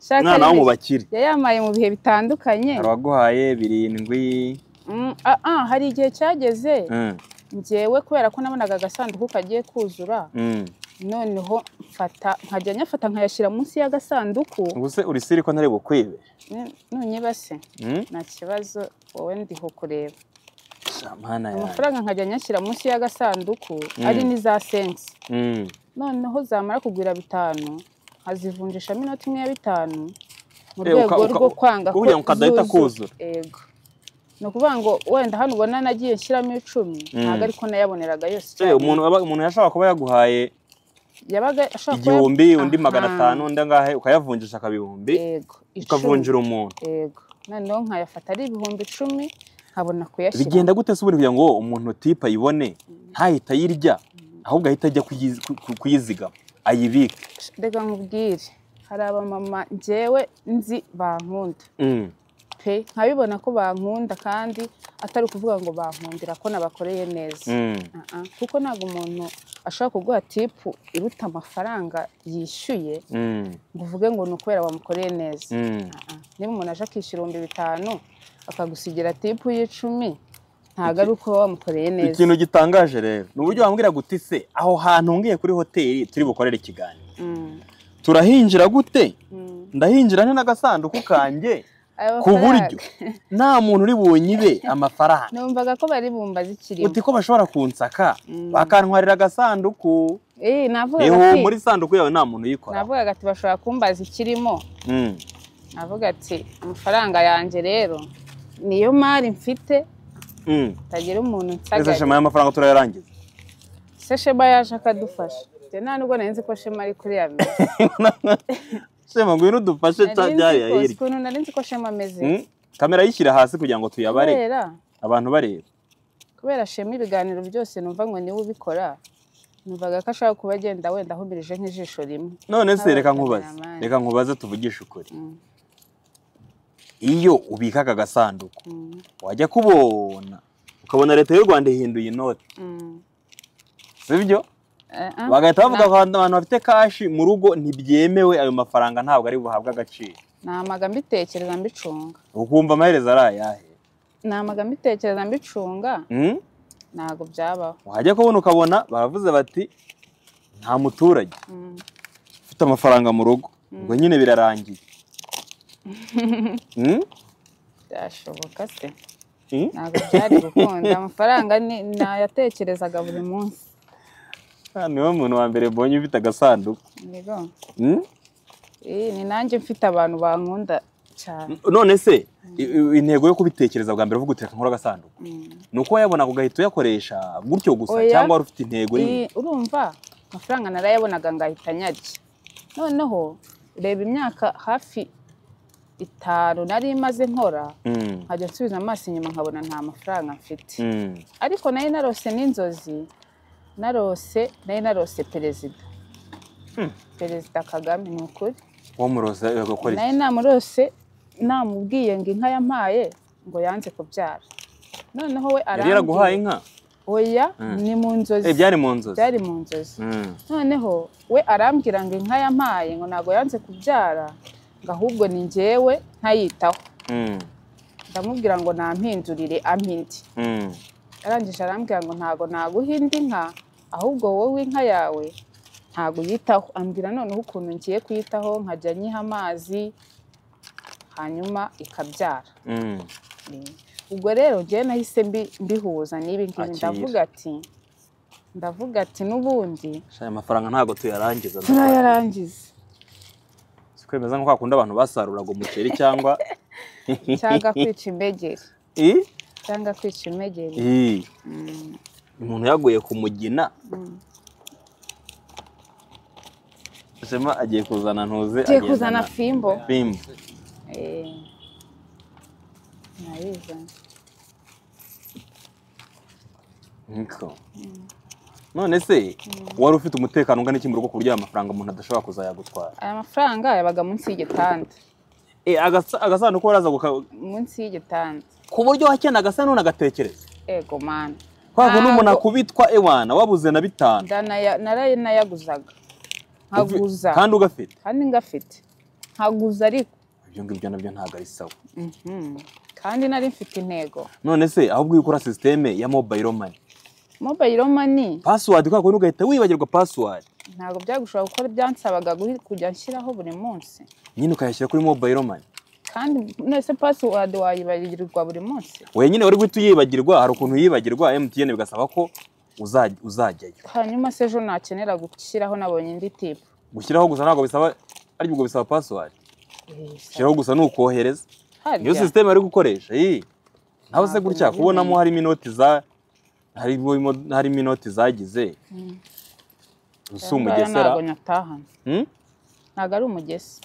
Shaka umwana wo Aliyoni. mu bakire yayamaye mu bihe bitandukanye hari uwaguhaye birindwi Mm, ah, ah, hari igihe cyageze Mm, ngewe kubera ko nabonaga agasanduku kagiye kuzura mm. noneho mfata nkajya nyafata nkayashyira munsi y'agasanduku ubwo se urisiri ko ntari bukwibe N- nunyibase Mm? nta kibazo wowe ndiho kureba Sha, mana yanjye. amafaranga nkajya nyashyira munsi y'agasanduku Mm. ari n'iza sensi Mm. noneho zamara kugwira bitanu nkazivunjishamo inoti imwe ya bitanu mu Eh, uka- rwego uka- rwo kwanga ko kugira ngo kadahita zuzu- kuzura. yego ni ukuvuga ngo wenda hano ubona nagiye nshyiramo icumi ntabwo ariko nayaboneraga yose Se, umuntu aba- umuntu yashobora kuba yaguhaye yabaga ashobora kuba- igihumbi undi magana Aha, atanu undi angahe ukayavunjisha akaba ibihumbi yego icumi ukavunjira umuntu yego noneho nkayafata ari ibihumbi icumi nkabona kuyashyira bigenda gute se ubundi kugira ngo umuntu tipe ayibone ntahita ayirya ahubwo ahita ajya kuyizi- ku- ku- kuyizigama ayibike reka nkubwire hari abamama njyewe nzi bankunda Mm. pe nkabibona ko bankunda kandi atari ukuvuga ngo bankundira ko nabakoreye neza Mm. Ah, ah. kuko ntabwo umuntu ashobora kuguha tipu iruta amafaranga yishyuye Mm. ngo uvuge ngo ni ukubera wamukoreye neza Mm. Ah, ah. niba umuntu aje akishyura ibihumbi bitanu akagusigira tipu y'icumi ntabwo ari uko wamukoreye neza ikintu gitangaje rero ni uburyo wambwira guti se aho hantu ngiye kuri hoteli turi bukorere ikiganiro Mm, turahinjira gute mm. ndahinjira nte n'agasanduku kanjye Ayo ku buryo mafaranga. nta muntu uri bunyibe amafaranga numvaga ko bari bumva zikirimo uti ko bashobora kunsaka Mm. bakantwarira agasanduku Eh, navugaga eho ati- muri sanduku yawe nta muntu uyikora navugaga ati bashobora kumbaza ikirimo navuga ati amafaranga yanjye rero niyo mari mfite hatagira umuntu ese nsagaye shema y'amafaranga turayarangiza se shema yaje akadufasha njye nta nubwo nari nzi ko shema ari kuri ya meza shema ngwino udufashe cya nari nzi byariya ko si hirya ukuntu nari nzi ko shema ameze Mm. kamera yishyira hasi kugira ngo tuyabare kubera abantu bareba kubera shema ibiganiro byose numva ngo niwe ubikora numvaga ko ashobora kuba agenda wenda ahumirije nk'ijisho rimwe none se Aba reka nkubaze cameraman. reka nkubaze tuvugishe ukuri Mm, iyo ubika aka gasanduku mm, wajya kubona ukabona leta y'u rwanda ihinduye inoti mm. sibyo Eh, ah, bagahita bavuga na- ko abantu bafite kashi mu rugo ntibyemewe ayo mafaranga ntabwo ari buhabwe agaciro namaga mbitekereza mbicunga ukumva amaherezo ari ayahe namaga mbitekereza mbicunga Mm? ntabwo byabaho wajya kubona ukabona baravuze bati nta muturage Mm. ufite amafaranga mu rugo ubwo nyine birarangiye Mm? byashoboka se Mm? ntabwo byari gukunda amafaranga ni nayatekerezaga buri munsi Ah, niwe muntu wa mbere mbonye ufite agasanduku Nigo. Mm? Eh, ni nanjye mfite abantu bankunda cyane none se i- i- intego yo kubitekereza bwa mbere uvuga uti reka nkore agasanduku Mm. ni uko wayabona ugahita uyakoresha gutyo gusa Oya. cyangwa wari ufite intego yindi Eh, urumva amafaranga narayabonaga ngahita nyarya noneho reba imyaka hafi itanu nari maze nkora Mm. nkajya nsubiza amaso inyuma nkabona nta mafaranga mfite Mm. ariko nari narose n'inzozi narose nari narose perezida perezida kagame ni ukuri wamuroza agakora iki nayo namurose namubwiye ngo inka yampaye ngo yanze kubyara noneho we yari yaraguhaye arambwiye inka oya Mm. ni mu nzozi Eh, byari mu nzozi byari mu nzozi Mm. noneho we arambwira ngo inka yampaye ngo ntabwo yanze kubyara ngo ahubwo ni njyewe ntayitaho Mm. ndamubwira ngo nampindurire ampindi Mm. arangije arambwira ngo ntabwo naguha indi nka ahubwo wowe inka yawe ntabwo uyitaho ambwira noneho ukuntu ngiye kuyitaho nkajya nyiha amazi hanyuma ikabyara Mm. Mm. ubwo rero njyewe nahise mbi- mbihuza n'ibi ngibi Akira. ndavuga ati ndavuga ati n'ubundi Sha, aya mafaranga ntabwo tuyarangiza turayarangiza Si kwemeza nko kwakunda abantu basaruraga umuceri cyangwa cyangwa kwica imbegeri i cyangwa kwica imbegeri I. Mm, umuntu yaguye ku mugina mm. shema agiye kuzana ntuze tugiye agenda kuzana na- fimbo fimbo Eh, nayizana Niko. none se wari ufite umutekano ungana iki mu rugo ku buryo aya mafaranga umuntu adashobora kuzayagutwara aya mafaranga yabaga munsi y'igitanda Eh, agasa- agasanduku waraza guka- munsi y'igitanda ku buryo wakenaga se none agatekereza ego mani kwa kundi umuntu Ntabwo- akubitwa ewana wabuze na bitanu ndanaya- naranayaguzaga nkaguza kandi ugafite kandi ngafite nkaguza ariko ibyo ngibyo nabyo ntabwo ari sawa Mhm. kandi nari mfite intego none se ahubwo iyo ukora sisiteme ya mobayiro mani mobayiro mani pasiwadi kwa kundi ugahita wibagirwa pasiwadi ntabwo byagushobora gukora byansabaga guhi- kujya nshyiraho buri munsi nyine ukayashyira kuri mobayiro mani kandi nese pasiwadi wayibarirwa buri munsi wowe nyine wari guhita uyibagirwa hari ukuntu uyibagirwa emutiyeni bigasaba ko uzaj- uzajyayo hanyuma se ejo nakenera gushyiraho nabonye indi tipu gushyiraho gusa ntabwo bisaba ari ubwo bisaba pasiwadi gushyiraho gusa ni ukohereza harya niyo sisiteme bari gukoresha iyi naho se Ntabwo gutya nabimenye. kubonamo harimo inoti za harimo imo- harimo inoti zagize si umugesera ntabwo nyatahana Hmm? ntabwo ari umugesi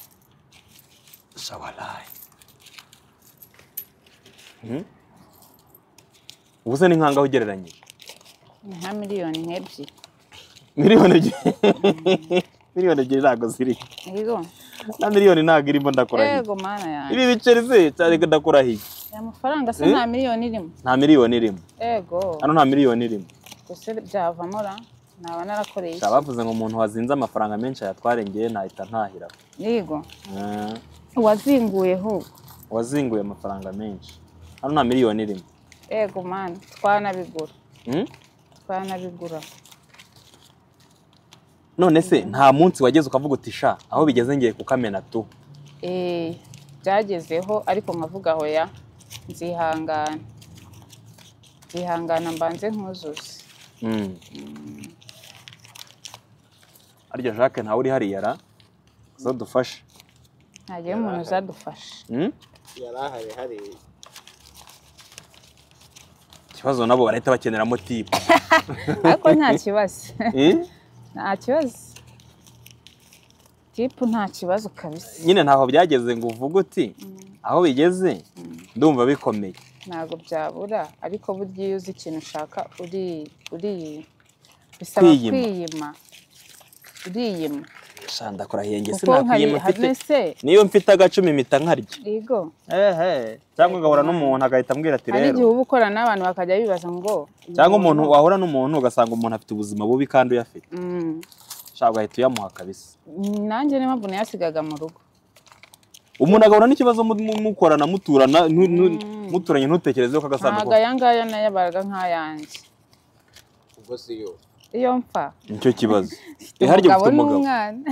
shabarayi Hmm? ubu se ni nkangaho ugereranyije ni nka miliyoni nk'ebyiri miliyoni ebyiri miliyoni ebyiri ntabwo ziri yego na miliyoni ntabwo irimo ndakurahiye yego mana yanjye ibi biceri se cyane ko ndakurahiye aya mafaranga se Eh? nta miliyoni irimo nta miliyoni irimo yego hano nta miliyoni irimo gusa byavamo ra naba narakoreye iki? Shaka bavuze ngo umuntu wazinze amafaranga menshi ayatwarengeye ntahita ntahira yego Eh, uwazinguye ahubwo wazinguye amafaranga menshi hano nta miliyoni irimo yego mana twanabigura Hmm? twanabigura none se nta munsi wageze ukavuga uti sha aho bigeze ngiye kukamena tu Eh, byagezeho ariko nkavuga aho ya nzihangana nzihangana mbanze nkuzuze Mm. arya jacques ntawe uri hariya ra zo dufashe ntagira umuntu uzadufasha Mm? yari ahari hari ikibazo nabo barahita bakeneramo tipu ariko nta kibazo Eh? nta kibazo tipu nta kibazo kabisa nyine ntaho byageze ngo uvuge uti aho bigeze ndumva bikomeye ntabwo byabura ariko burya iyo uzi ikintu ushaka uri uri bisaba Kwiyima. kwiyima uriyima sha ndakurahiye njye kuko sinakuyima mfite hari se niyo mfite agacumi mpita nkarya yego ehe cyangwa ugahura n'umuntu agahita ambwira ati hari igihe rero uba ukorana n'abantu bakajya bibaza ngo cyangwa umuntu wahura n'umuntu ugasanga umuntu afite ubuzima bubi kandi uyafite Mm, shaka ugahita uyamuha kabisa nanjye niyo mpamvu nayasigaga mu rugo umuntu agahura n'ikibazo mu- mu- mukorana muturana nu- nu- muturanye ntutekereze ko ntabwo agasanduku aya ngaya nayabaraga nk'ayanjye ubwo si yo iyo mpfa nicyo kibazo mfite iharya umugabo ufite umugabo n'umwana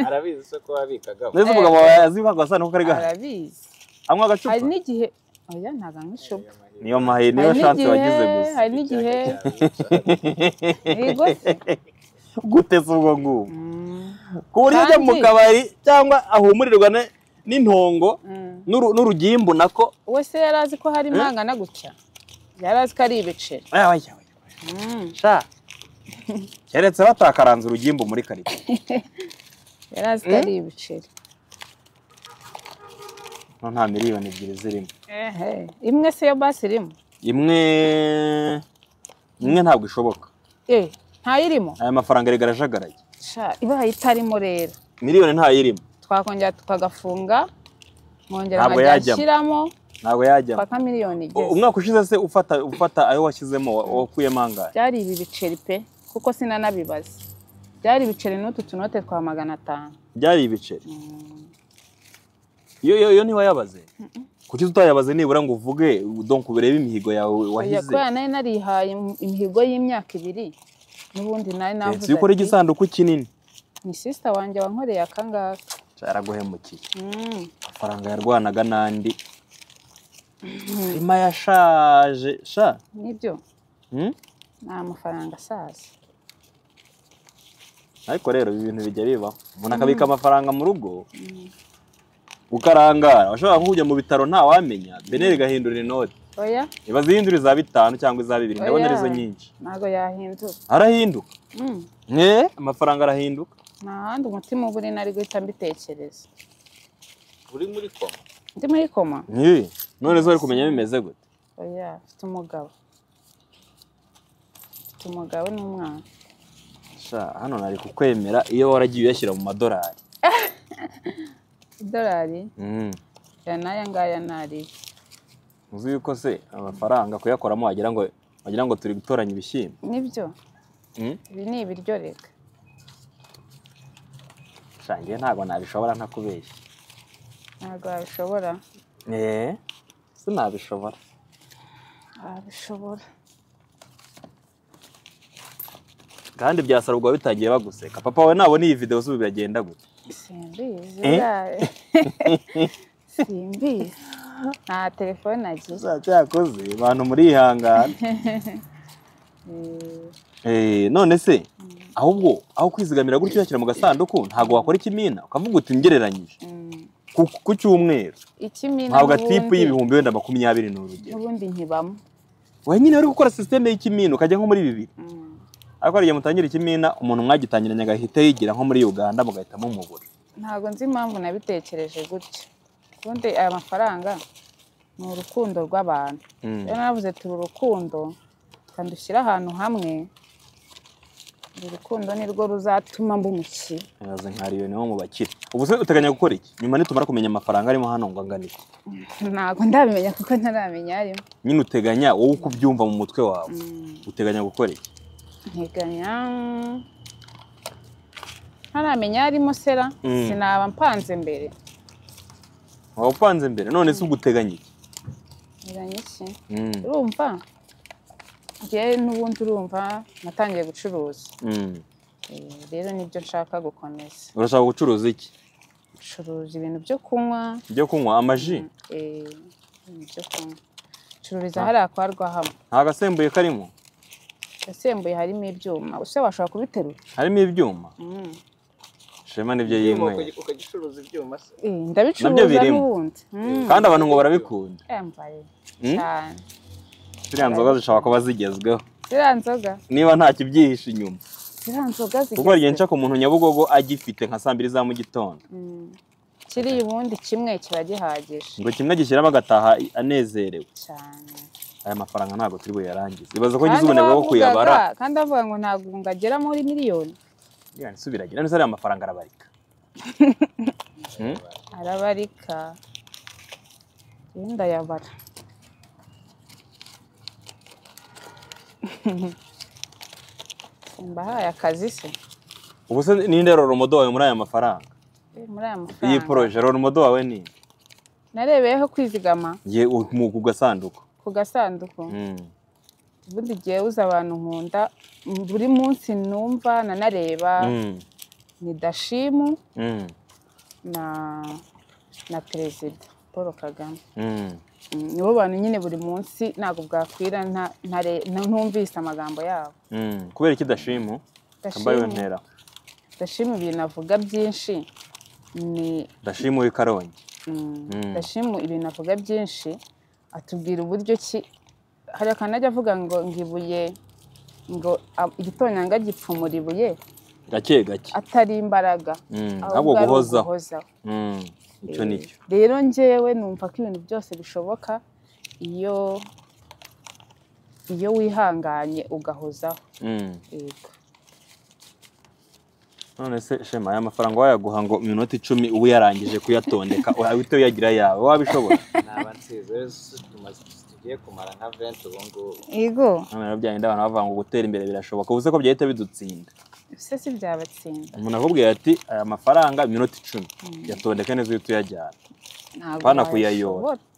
arabizi se ko wabikagamo neza umugabo wawe azi ko agasanduku kari gahari arabizi anywa agacupa hari n'igihe oya ntabwo anywa icupa niyo mahe niyo hari shansi wagize n'igihe gusa hari n'igihe yego se guteza ubwo ngubwo Mm, ku buryo ajya mu Kandi- kabari cyangwa ahumurirwa ne- n'intongo mm. n'uru- n'urugimbu nako we se yari azi ko hari imangana gutya yari azi ko ari ibiceri aya wajya wajya Mm, sha keretse batakaranze urugimbu muri karitsiye yari azi ko ari ibiceri no nta miliyoni ebyiri zirimo Ehe, imwe se yo basi irimo imwe imwe ntabwo ishoboka Eh, ntayirimo aya mafaranga arigarajagaraye sha ibaye itarimo rero miliyoni ntayirimo twakongera tukagafunga nkongera Ntabwo nkajya yajyamo. nshyiramo ntabwo yajyamo paka miliyoni U- igeze umwaka ushize se ufata ufata ayo washyizemo wa- wakuyemo angahe byari ibi biceri pe kuko sinanabibaza byari ibiceri n'utu tunote twa magana atanu byari ibiceri yo yo yo ntiwayabaze kuki tutayabaze nibura ngo uvuge donk urebe imihigo yawe Oya, wahize kubera nari narihaye im- imihigo y'imyaka ibiri n'ubundi nari navuze si ukora ati, igisanduku kinini ni sisita wanjye wankoreye akangaka cyaraguhemukiye Mm, amafaranga yarwanaga n'andi irimo yashaje sha nibyo Hmm? ni amafaranga asaza ariko rero ibi bintu bijya bibaho umuntu akabika amafaranga mu rugo ukarangara washobora nko kujya mu bitaro ntawamenya beneri igahindura inoti oya iba zihindura iza bitanu cyangwa iza bibiri ndabona Oya. arizo nyinshi ntabwo yahindura arahinduka Mm, Eh, amafaranga arahinduka nta handi umutima uba uri nari guhita mbitekereza uri muri koma ndi muri koma Eh, none zo uri kumenya bimeze gute oya mfite umugabo mfite umugabo n'umwana sha hano nari kukwemera iyo waragiye uyashyira mu madorari idolari Mm. ya n'aya ngaya ni ariyo uzi yuko se amafaranga kuyakoramo wagira ngo wagira ngo turi gutoranya ibishyimbo nibyo Mm. ibi ni ibiryo reka sha njye ntabwo nabishobora ntakubeshya ntabwo wabishobora Eh, sinabishobora wabishobora kandi byasarurwa bitangiye baguseka papa wawe nabona iyi videwo zubu biragenda gute simbizi Eh? yawe simbizi nta telefone agize gusa cyakoze abantu murihangana Eh, none se ahubwo aho kwizigamira gutyo uyashyira mu gasanduku ntabwo wakora ikimina ukavuga uti ngereranyije ku- ku cyumweru ikimina ntabwo tipu n'ubundi y'ibihumbi wenda makumyabiri ni urugero n'ubundi nkibamo wowe nyine wari gukora sisiteme y'ikimina ukajya nko muri bibiri ariko hari igihe mutangira ikimina umuntu mwagitangiranye agahita yigira nko muri uganda mugahita mumubura ntabwo nzi impamvu nabitekereje gutya ubundi aya mafaranga ni urukundo rw'abantu Mm. rero navuze turi urukundo kandi ushyire ahantu hamwe urukundo ni rwo ruzatuma mba umukire ntibaze nka rero niwo mu bakire ubu se uteganya gukora iki nyuma nitumara kumenya amafaranga arimo hano ngo angane iki? ntabwo ndabimenya kuko ntaramenya arimo nyine uteganya wowe uko ubyumva mu mutwe wawe uteganya gukora iki nteganya ntaramenya arimo sera Mm. sinaba mpanze mbere waba upanze mbere none se ubwo uteganya iki nteganya iki Mm, urumva njyewe n'ubundi urumva natangiye gucuruza mm. Eh, rero nibyo nshaka gukomeza urashaka gucuruza iki curuza ibintu byo kunywa ibyo kunywa amaji eh, ibintu byo kunywa cururiza hariya kwa rwahamwe nta gasembuye karimo yasembuye harimo ibyuma use washobora kubiterura harimo ibyuma Mm. shema nibyo Ibyuma yinyweye ukagic- ukagicuruza ibyuma se Eh, ndabicuruza birimo. n'ubundi Mm. kandi abantu ngo barabikunda yambaye Mm? cyane ziriya nzoga zishobora kuba zigezweho ziriya nzoga niba nta kibyihishe inyuma ziriya nzoga kuko zigezweho. hari igihe nca ku muntu nyabugogo agifite nka saa mbiri za mu gitondo Mm. kiriya ubundi kimwe kiba gihagije ngo kimwe agishyiramo agataha anezerewe cyane aya mafaranga ntabwo turi buyarangize ibaza ko ngize Kandi ubunebwe bwo bavugaga- kuyabara kandi avuga ngo ntabwo ngagera muri miliyoni Iriya nsubiragira none se ariya mafaranga arabarika Hmm? arabarika yewe ndayabara mbahaye akazi se ubu se ninde roromodo wawe muri aya mafaranga Eh, muri aya iyi mafaranga poroje roromodo wawe ni nde? narebeyeho kwizigama Ye- u- mu ku gasanduku ku gasanduku Mm. ubundi igihe uza abantu nkunda buri munsi numva nanareba Mm. ni dashimu Mm. na na perezida paul kagame Mm. Mm, nibo bantu nyine buri munsi ntabwo bwakwira nta- ntare- nta- ntumvise amagambo yabo Mm. kubera iki dashimu kambaye ntera ndashima ibintu avuga byinshi ni dashimu w'i karongi mm, Mm. ndashima ibintu avuga byinshi atubwira uburyo ki hari akanajya avuga ngo ngo ibuye ngo a- igitonyanga gipfumura ibuye gake gake atari imbaraga Mm, ahubwo ahubwo ari guhozaho uguhozaho. Mm, icyo ni cyo rero njyewe numva ko ibintu byose bishoboka iyo iyo wihanganye ugahozaho Mm. yego none se shema aya mafaranga wayaguha ngo iminota icumi uba uyarangije kuyatondeka uhita uyagira ayawe wabishobora naba nsize tumaze tugiye kumara nka venti ubu ngubu yego none rero byagenda abantu bavuga ngo gutera imbere birashoboka ubu se ko byahita bidutsinda se si byabatsinda umuntu akubwira ati aya mafaranga iminota icumi yatondeka neza uhita uyajyana ntabwo Bana kuyayora. wayashobora.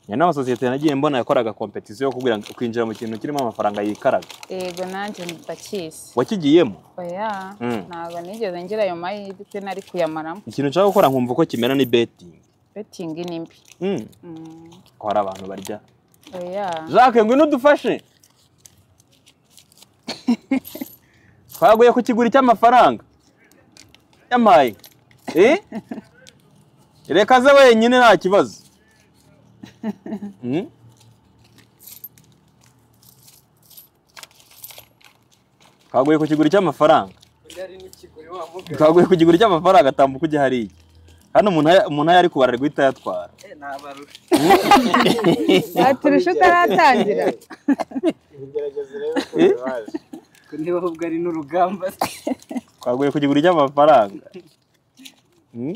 njye n'aba sosiyete nagiye mbona yakoraga kompetisiyo yo kubwira kwinjira mu kintu kirimo amafaranga yikaraga yego nanjye ndakisi wakigiyemo oya Mm. ntabwo nigeze ngira ayo mahirwe nari kuyamaramo ikintu nshaka gukora nkumva uko kimera ni betingi betingi ni mbi Mm, Mm, ko hari abantu barya oya jacques ngwino udufashe twaguye ku kiguri cy'amafaranga yamaye Eh? reka aze wenyine nta kibazo Mm? twaguye ku kiguri cy'amafaranga twaguye ku kiguri cy'amafaranga tambuka ujya hariya hano umuntu aya- umuntu ayo ari kubara ari guhita ayatwara waturusha utaratangira ibigerageza rero uko Eh? bibaje niba ahubwo ari n'urugamba twaguye ku kiguri cy'amafaranga Mm?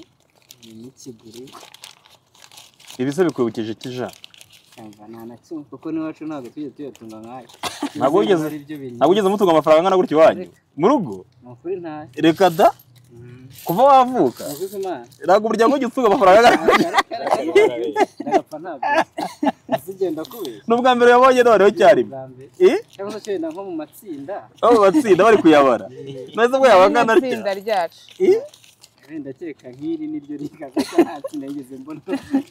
n'ikiguri ibi se bikwibukije iki ja cyangwa nta na kimwe kuko n'iwacu ntabwo tujya tuyatunga nkayo Ntabwo wigeze- ari byo bintu ntabwo ugeze mutunga amafaranga angana gutya iwanyu mu rugo ni ukuri ntayo reka da kuva wavuka nagize imana ntabwo umuryango ujya utunga amafaranga angana gutya ndagapfa ntabwo azigenda kubera ni ubwa mbere yabonye noneho icyarimwe bwa mbere Eh? cyangwa se cyenda nko mu matsinda abo batsinda bari kuyabara neza ubwo yaba angana atya itsinda ryacu Eh? Eh, ndakeka nk'iri niryo rikaza cyangwa nageze mbona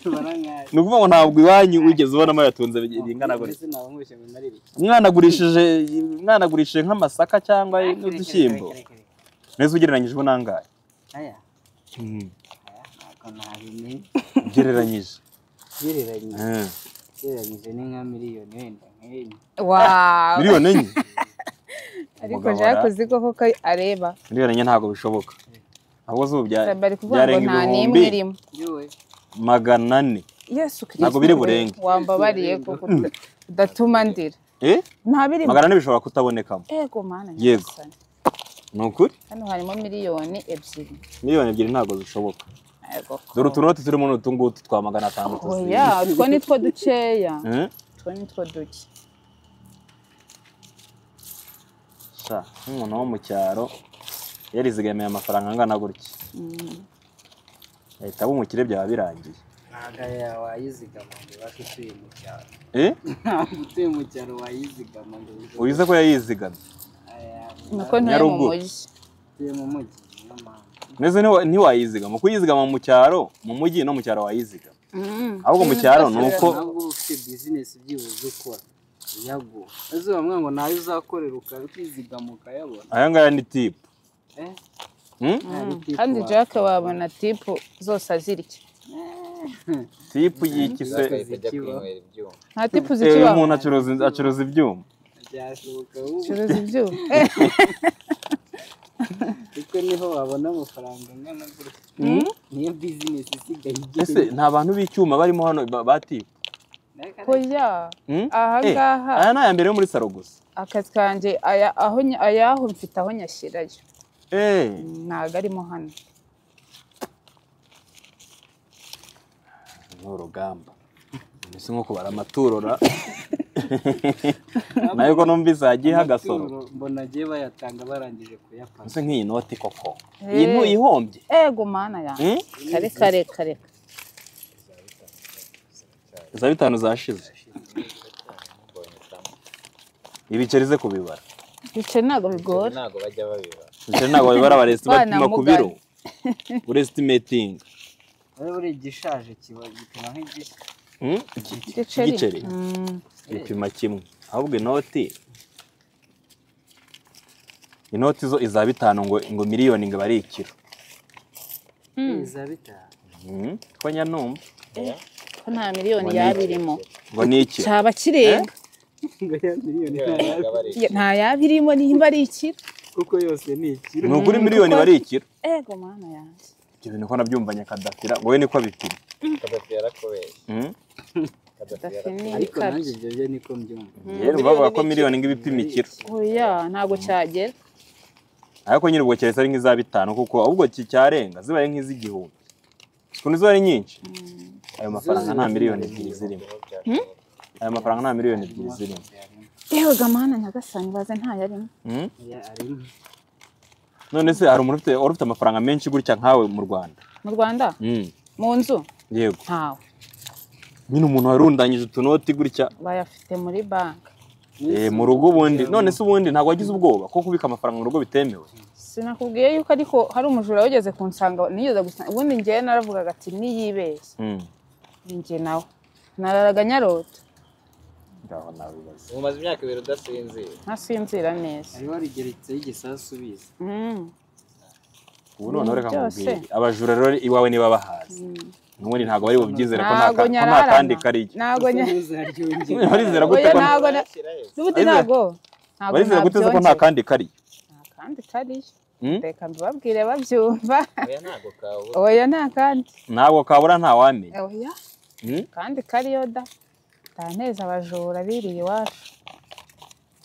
tubara nkayo ni ukuvuga ngo ntabwo iwanyu wigeze ubonamo yatunze bingana gutya ndetse ntabwo nkushye ngo nari bike umwana agurishije umwana agurishije nk'amasaka cyangwa n'udushyimbo neza ugereranyije ubu nangahe aya Mm, aya ntabwo nabimenye ugereranyije gereranyije Eh, ugereranyije ni nka miliyoni wenda nk'enye wawe miliyoni enye ariko Umugabo jacques ara- uzi ko koko areba miliyoni enye ntabwo bishoboka ahubwo zubu bya- bari kuvuga ngo byarenga nta n'imwe ibihumbi irimo yewe magana ane yesu Ntabwo biri burenge. wambabariye ko uda- udatuma ndira Eh? nta birimo magana ane bishobora kutabonekamo yego mana Yego. nyagasani. ni ukuri hano harimo miliyoni ebyiri miliyoni ebyiri ntabwo zishoboka Yego ko. dore utunoti turimo n'utu ngutu twa magana atanu tuzi oya utwo ni two dukeya Eh? utwo ni two duke sha nk'umuntu wo mu cyaro yarizigamiye amafaranga angana gutya Mm. ahita aba umukire byaba birangiye ntabwo wayizigama ngo ubashe utuye mu cyaro Eh? ntabwo utuye mu cyaro wayizigama ngo ubize ko yayizigamye Aya, nuko ntuye mu Nyaruguru. mujyi utuye mu mujyi niyo mpamvu mbese ntiwa- ntiwayizigama kuko uyizigama mu cyaro mu mujyi no mu cyaro wayizigama Mm. ahubwo mu cyaro ni uko ntabwo uba ufite bizinesi byibuze ukora nyago maze bamwe ngo nayo uzakorera ukaba ukizigama ukayabona aya ngaya ni tipu eh Hmm? ntari tipu kandi wawe. jack wabona tipu zose azirya tipu y'iki se Zaka- kujya Zikiba. kwinywera ibyuma nta tipu Eh, uyu zikibaho muntu acuruza acuruza ibyuma byashoboka ubu acuruza ibyuma kuko niho wabona amafaranga angana gutya niyo bizinesi isigaye ese igiye nta bantu b'icyuma barimo hano ba ba tipu oya Hmm? Eh, ahangaha aya ni aya mbere yo muri saro gusa akazi kanjye aya aho ny- ayaho mfite aho nyashyirayo Eh, ntabwo arimo hano ni urugamba mbese nko kubara amaturora nayo ko numvise hagiyeho agasoro mbona agiye bayatanga barangije kuyapanga mbese nk'iyi noti koko iyi ntu ihombye ego mana yanjye Hmm? kare kare kare za bitanu zashize ibiceri ze kubibara bice ntabwo bigora ntabwo bajya babibara ibiceri ntabwo babibara baresitima Bana ku biro urestimatinga rero buriya igishaje kiba gituma nk'igishya Hmm? igiceri igiceri Mm. gipima kimwe ahubwo inoti inoti zo iza bitanu ngo ngo miliyoni ngo ari ikiro iza bitanu Hmm? ko nyanumva ko nta miliyoni yaba irimo ngo ni ikiro cyaba kirenga ngo ya miliyoni Miliyoni baba ari Ya- nta yaba irimo nimba ari ikiro kuko yose ni ikiro ni ukuri miliyoni bari ikiro ego mana yanjye ibyo bintu ko nabyumvanye kadafira ngo we niko abipima Kadafi yarakubeshya Hmm? Kadafi Dafini yarakubeshya ariko nanjye ikabyo ibyo byo niko mbyumva rero bavuga ko miliyoni ngo ibipima ikiro oya ntabwo cyagera ariko nyine ubwo keretse ari nk'iza bitanu kuko ahubwo ki- cyarenga zibaye nk'iz'igihumbi ukuntu ziba ari nyinshi ayo mafaranga nta miliyoni ebyiri zirimo ayo mafaranga nta miliyoni ebyiri zirimo Yarimo. yewe gamana nyagasani baze ntayarimo Hmm? Ya, arimo. none se hari umuntu ufite wari ufite amafaranga menshi gutya nkawe mu rwanda mu rwanda Hmm. mu nzu yego ntawe nyine umuntu warundanyije utunoti gutya bayafite muri banki eh, mu rugo ubundi none se ubundi ntabwo wagize ubwoba ko kubika amafaranga mu rugo bitemewe sinakubwiye yuko ariko hari umujura wageze kunsanga nigeze gusanga ubundi ngewe naravugaga ati niyibeshye Hmm. ni njye nawe nararaga nyarota Ngaho nabibaza. ubu umaze imyaka ibiri udasinzira ntasinzira neza hariho rigeretseho igisasu ubizi Mm. ubu noneho reka Byose. nkubwire abajura rero iwawe niba bahazi n'ubundi ntabwo bari bubyizere ko nta ntago ka- ko nta nyararana kandi kariyo ntago nya- ntuzaryongere barizera gute Oya, ko nta- ntago na- Yarashyirayo. n'ubundi Barizera- ntago ntago barizera guteze ko nta nabyongera kandi kariyo nta kandi kariyo Mm? reka mbibabwire babyumva oya ntabwo kabura oya nta kandi ntabwo kabura ntawamenya oya Mm? kandi kariyo da ntaneza abajura biriye iwacu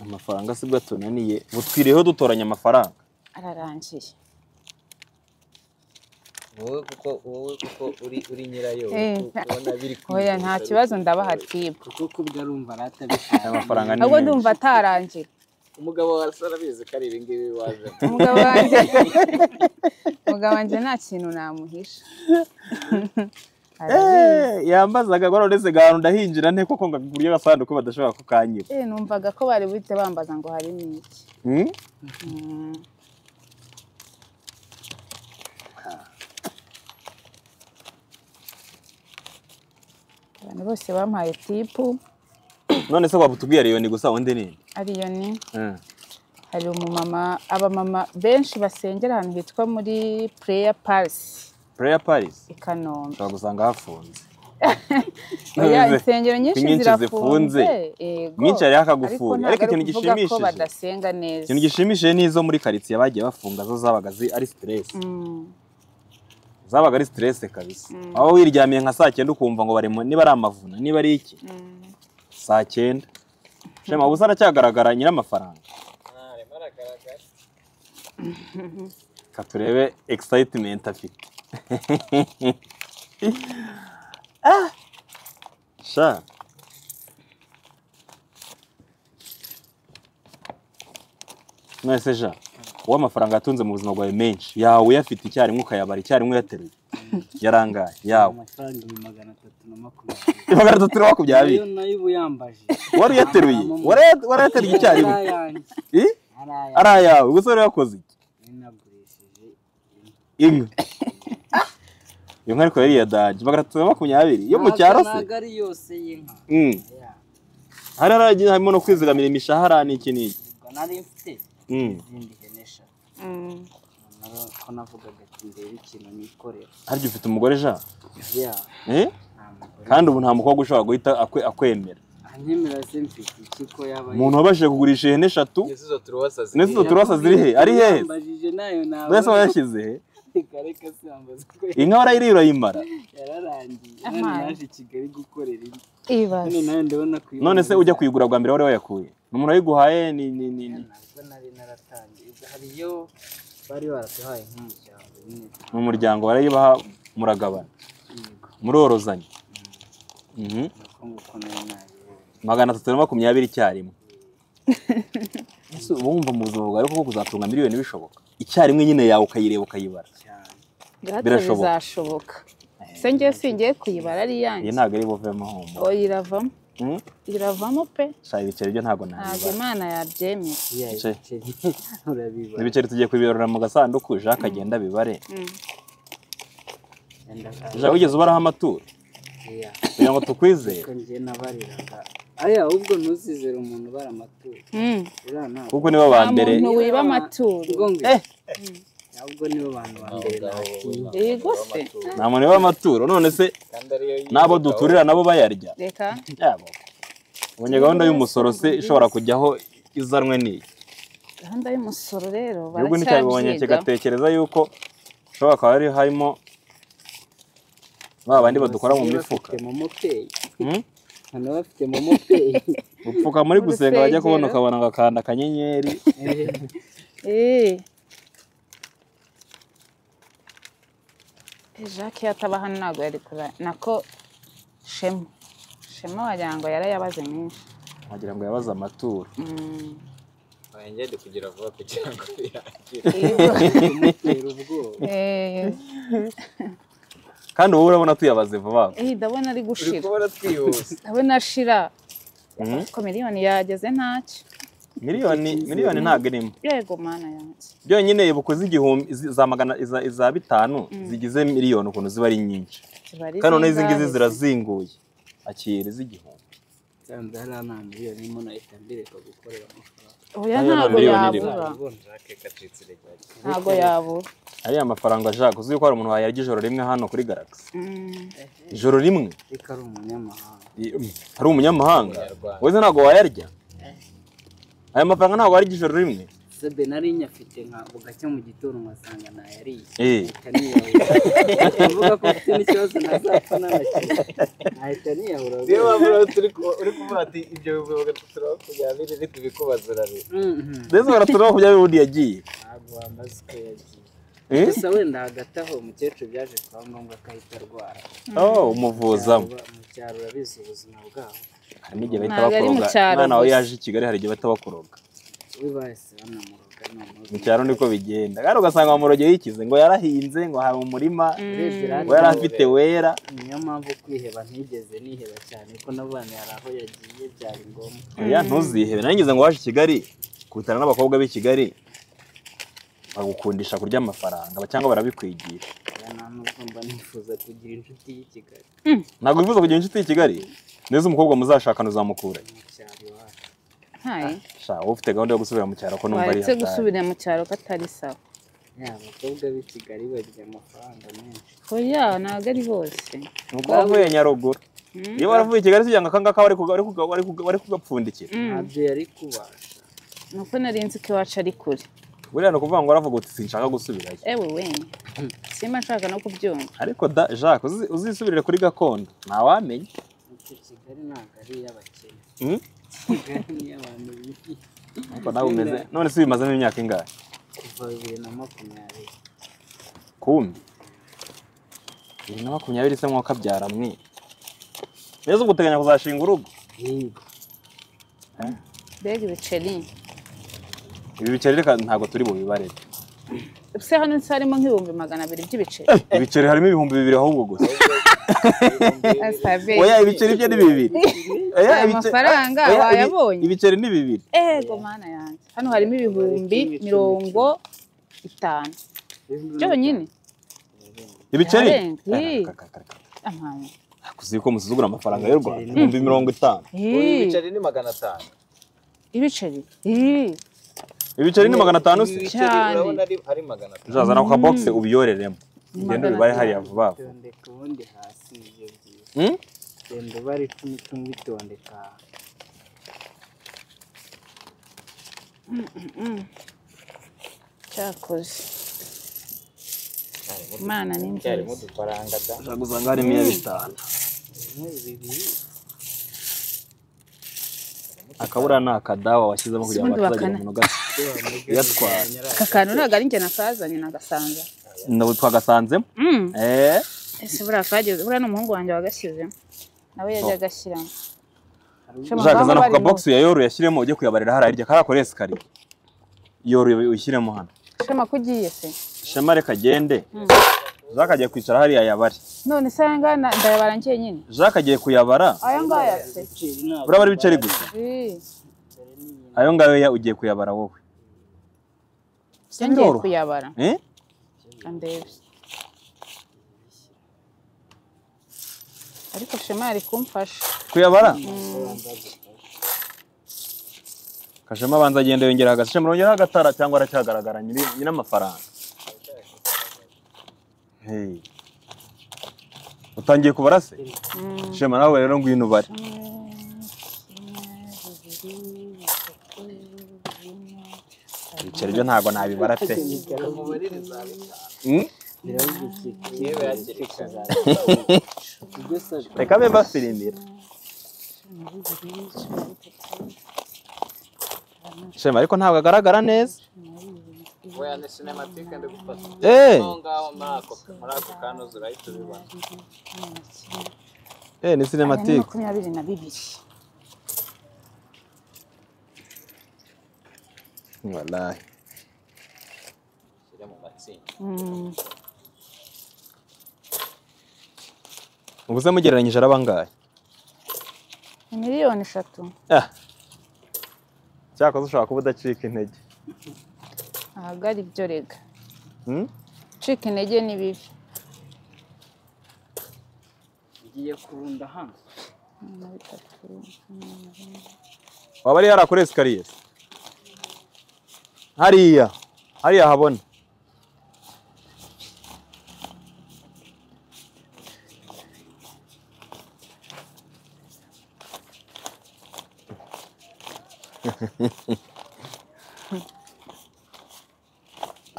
amafaranga sibwo atunaniye butwiriyeho dutoranya amafaranga ararangiye wowe kuko wowe kuko uri uri nyirayo Eh, uri ku- ubona biri oya kwihuta, nta biri kibazo kwihuta. ndabaha tibu kuko kubwo arumva aya aratabishaka mafaranga ni ahubwo menshi ndumva atarangira umugabo wawe asa arabizi ko ari ibingibi waje umugabo wanjye umugabo wanjye nta kintu namuhisha Arabizi. Eh, yambazaga ngo none se gahantu ndahinjira nte koko ngo buryo agasanduku badashobora kukanyiba Eh, numvaga ko bari buhite bambaza ngo harimo iki Mm? Mm. abantu bose bampaye tipu none se wabutubwira iyo ni gusa undi nini ariyo ni hari umumama abamama benshi basengera ahantu hitwa muri pureya parisi pureya parisi i kanombe ushobora gusanga hafunze oya Ntubize. insengero nyinshi Inyinshi zirafunze zifunze. yego Nyinshi hariho akagufuri, ntabwo ariko ari ikintu ukuvuga ko gishimishije- badasenga neza ikintu gishimishije ni izo muri karitsiye bagiye bafunga zo zabaga zi- ari siteresi Mm, zabaga ari siteresi kabisa aho wiryamiye nka saa cyenda ukumva ngo bari mu- niba ari amavuna niba ari iki mm. saa cyenda shema ubu aracyagaragara nyir'amafaranga arimo aragaragara reka turebe excitement afite Ah! sha mwese sha wowe amafaranga yatunze mu buzima bwawe menshi yawe uyafite icyarimwe ukayabara icyarimwe uyateruye yarangaye yawe amafaranga ibihumbi magana atatu na makumyabiri magana atatu na makumyabiri nayo nayo uba uyambaje wari uyateruye Wari- wari uyateruye icyarimwe Ari ayanjye. I? Ari ayanjye. ari ayawe gusa wari wakoze iki Ninagurishije inka iyo nka ariko yari iya daji magana atatu na makumyabiri yo mu Ntago- cyaro se ntago ari yose y'inka Mm. Ya, hari haragiye harimo no kwizigamira imishahara n'iki n'iki ubwo nari mfite Mm. izindi hene eshatu Naro ko navugaga ati ndebe ikintu nikorera harya ufite umugore ja ya Eh? nta mugore kandi ubu nta mukobwa ushobora guhita akwe- akwemera anyemera se mfite iki ko yaba umuntu wabashije kugurisha ihene eshatu n'izo turubasa n'izo ziriya. turubasa ziri he ari hehe yambajije nayo ntabwo mwese wayashyize he kareka se yambaza ko inka warayiriye urayimara yararangiye Aha. none naje i kigali gukorera indi none ibaze nayo ndabona kuyibaza none se ujya kuyigura bwa mbere wari wayakuye umuntu wayiguhaye ni ni ni ni ntabwo nari naratangiye ubwo hari iyo bari baratuhaye nk'umuryango nyine mu muryango barayibaha muragabana yego murorozanya Mhm. nuko nguko nayo nayibonye magana atatu na makumyabiri icyarimwe ese uba wumva mu buzima bwawe koko kuzatunga miliyoni bishoboka icyarimwe nyine yawe ukayireba ukayibara cyane gato Birashoboka. bizashoboka se ngewe singiye kuyibara ari iyi iyanjye ntabwo ari buvemo humura oya iravamo Hmm? iravamo pe Sha ibiceri byo ntabwo ntabwo nabibara imana yabyemeye iya Bicaye. ibiceri urabibona ibiceri tugiye kubibarura mu gasanduku jacques agenda abibare Mm. Wenda jacques wigeze ubaraho amaturo iya kugira ngo tukwizere ariko njye nabariraga aya ahubwo ntuzizere umuntu ubara amaturo Mm. uriya ntabwo kuko nibo ba nta mbere muntu wiba amaturo ubwo ngo Eh! ahubwo nibo bantu ba mbere ntakinya yego se nta muntu wiba amaturo none se kandi ariyo n'abo duturira nabo bayarya reka yabo ubonye gahunda y'umusoro se ishobora kujyaho izanwe n'iyi gahunda y'umusoro rero igihugu nticyabibonye baracyabyiga kigatekereza yuko ushobora kuba hari harimo ba bandi badukora mu mifuka bafite momo peyi Hmm? hano bafite momo peyi gupfuka muri Mu gusenga bajya kubona rusengero. ukabona agakanda akanyenyeri Eh. Eh, jacques iyo ataba hano ntabwo yari kurara nako shema shema wagira ngo yarayabaze menshi wagira ngo yabaze amaturo Mm. ngende kugira vuba kugira ngo birangire kumutera ubwoba Eh, kandi wowe urabona tuyabaze vuba eh, ndabona ari uri gushira kubona twihuse ndabona ashira Mhm. ko miliyoni yageze ntacyo miliyoni miliyoni ntabwo irimo yego mana yanjye byonyine ibuko z'igihumbi izi- za magana iza- iza bitanu zigize miliyoni ukuntu ziba ari nyinshi ziba ari kandi noneho izi ngizi zingahe? zirazinguye akira iz'igihumbi cyangwa hariya nta miliyoni imwe nahita mbireka gukorera amafaranga oya Ariya ntabwo miliyoni irimo. yabura ubona jake kacitse iregare ntabwo yabura ariya mafaranga jacques uzi ko hari umuntu wayarya ijoro rimwe hano kuri galaxy Mm. ijoro rimwe ariko ari umunyamahanga hari umunyamahanga Umunyarwanda. wese ntabwo wayarya aya mafaranga ntabwo warya ijoro rimwe sebe nari nyafite nka bugacya mu gitondo nkasanga nayariye Eh, nahita niyahura tuvuga ko mfite n'ikibazo ntazapfa n'abakiriya nahita niyahura niyo mpamvu rero turi ku- uri kuvuga ati ibyo bihumbi magana atatu na makumyabiri ni kubikubaza urare Mhm. ndetse baraturaho ku byabi ubundi yagiye ntabwo wamaze uko yagiye Eh? gusa wenda hagati aho umukecuru byaje kuba ngombwa ko ahita arwara oh umuvuzamo Cyangwa mu cyaro urabizi ubuzima bwabo hari n'igihe bahita Ntabwo ari mu bakoroga cyaro umwana wawe gusa. yaje i kigali hari igihe bahita bakoroga we bahise banamuroga noneho mu cyaro niko bigenda kandi ugasanga bamuroge yikize ngo yarahinze ngo hari umurima urebye ngo yari radiyo afite wera niyo mpamvu kwiheba ntigeze niheba cyane ko n'abana hari aho yagiye byari ngombwa oya ntuzihebe nangeze ngo waje i kigali kubitana n'abakobwa b'i kigali bagukundisha kurya amafaranga cyangwa barabikwigisha ya nta nubwo mba nifuza kugira inshuti y'i Kigali ntabwo wifuza kugira inshuti y'i kigali neza umukobwa muzashakana uzamukura mu cyaro iwacu ntayi sha wowe ufite gahunda yo gusubira mu cyaro ko numva ari waretse hatari gusubira mu cyaro ko atari sawa ya abakobwa b'i Kigali bagira amafaranga menshi oya ntabwo ari bose nuko wavuye nyaruguru Mm. iyo waravuye i kigali sijya ngo akangaka bari kuga- bari kuga- bari kuga- bari kugapfundikira Mm. ntabyo yari kubasha nuko nari nzi ko iwacu ari kure buriya ni ukuvuga ngo waravuga uti sinshaka gusubirayo ewe wenye simba nshaka no kubyumva ariko da jacques uzi- uzisubirire kuri gakondo ntawamenya icyo Kigali ntabwo ari iy'abakene Mm? Kigali ni iy'abantu bibi Ariko nawe umeze none se ubimazemo imyaka ingahe kuva bibiri na makumyabiri kundi bibiri na makumyabiri se mwakabyara mwe neza ubwo uteganya kuzashinga urugo yego mbega ibiceri ibi biceri reka ntabwo turi bubibarire se hano nsi harimo nk'ibihumbi magana abiri by'ibiceri ibiceri harimo ibihumbi bibiri ahubwo gusa Asabeye. oya ibiceri byo ni bibiri Oya, Aya ibice- mafaranga oya, ibi- wayabonye? ibiceri ni bibiri ego mana yanjye hano harimo ibihumbi mirongo itanu byonyine ibiceri Yarenga. Eh, reka, reka, reka. amahanga kuzi ko musuzugura amafaranga y'u rwanda ibihumbi mirongo itanu ibiceri ni magana atanu ibiceri Ih, ibiceri ni magana atanu se ibiceri Cyane. urabona ari ari magana atanu uzazana ku kabogisi ubiyoreremo ugende Magana ubibare atanu. hariya vuba vuba tondeka ubundi hasi ibyo byiza Hmm? genda ubare icumi icumi bitondeka cyakoze imana ni harimo nziza udufaranga da ushaka usanga harimo iya bitanu bimwe bibiri akabura ni akadawa washyizemo kugira ngo Ubundi atazagira bakana. umuntu ugasa uyatwara nyarara aka kantu ntabwo ari njye nakazanye nagasanga ntabwo twagasanzemo Mm. eee ese buriya kageze buriya n'umuhungu wanjye wagashyizemo nawe yajya agashyiramo ushaka kazana ku kabogisi uyayoroye ashyiremo ujye kuyabarira hariya hirya kariya koresi kari yoroye uyishyiremo hano shema ko ugiye se shema reka agende jacques agiye kwicara hariya yabare none se aya ngaya na- ndayabara njyenyine jacques agiye kuyabara aya ngaya se urabara ibiceri gusa Ih, ayo ngayo ya- ugiye kuyabara wowe njye ngiye biroroha. kuyabara Eh? andebe ariko shema yari kumfasha kuyabara kashema abanza agenda yongera hagasa shema yongera agatara cyangwa aracyagaragara nyiri- nyir'amafaranga Hey. utangiye kubara se Mm. shema nawe rero ngwino ubare ibiceri byo ntabwo nabibara pe mubarire za bitanu Mm? biravugike yewe hakiri kare ibyo sabe reka be bafirimira shema ariko ntabwo agaragara neza weya ni sinematike ndi gufata Eh, aho ngaho muri ako muri ako kanoza urahita ubibona eh, ni Aya ni sinematike makumyabiri na bibiri Wallahi. ushyire mu matsinda Mm. ubuze mugereranyije ari bangahe ni miliyoni eshatu Ah. cyakoze ushobora kuba udacika intege ahagari ibyo rega Mm? gucika intege ni bibi ngiye kurunda hano na bitatu waba ari hariya kuri esikariye hariya hariya habona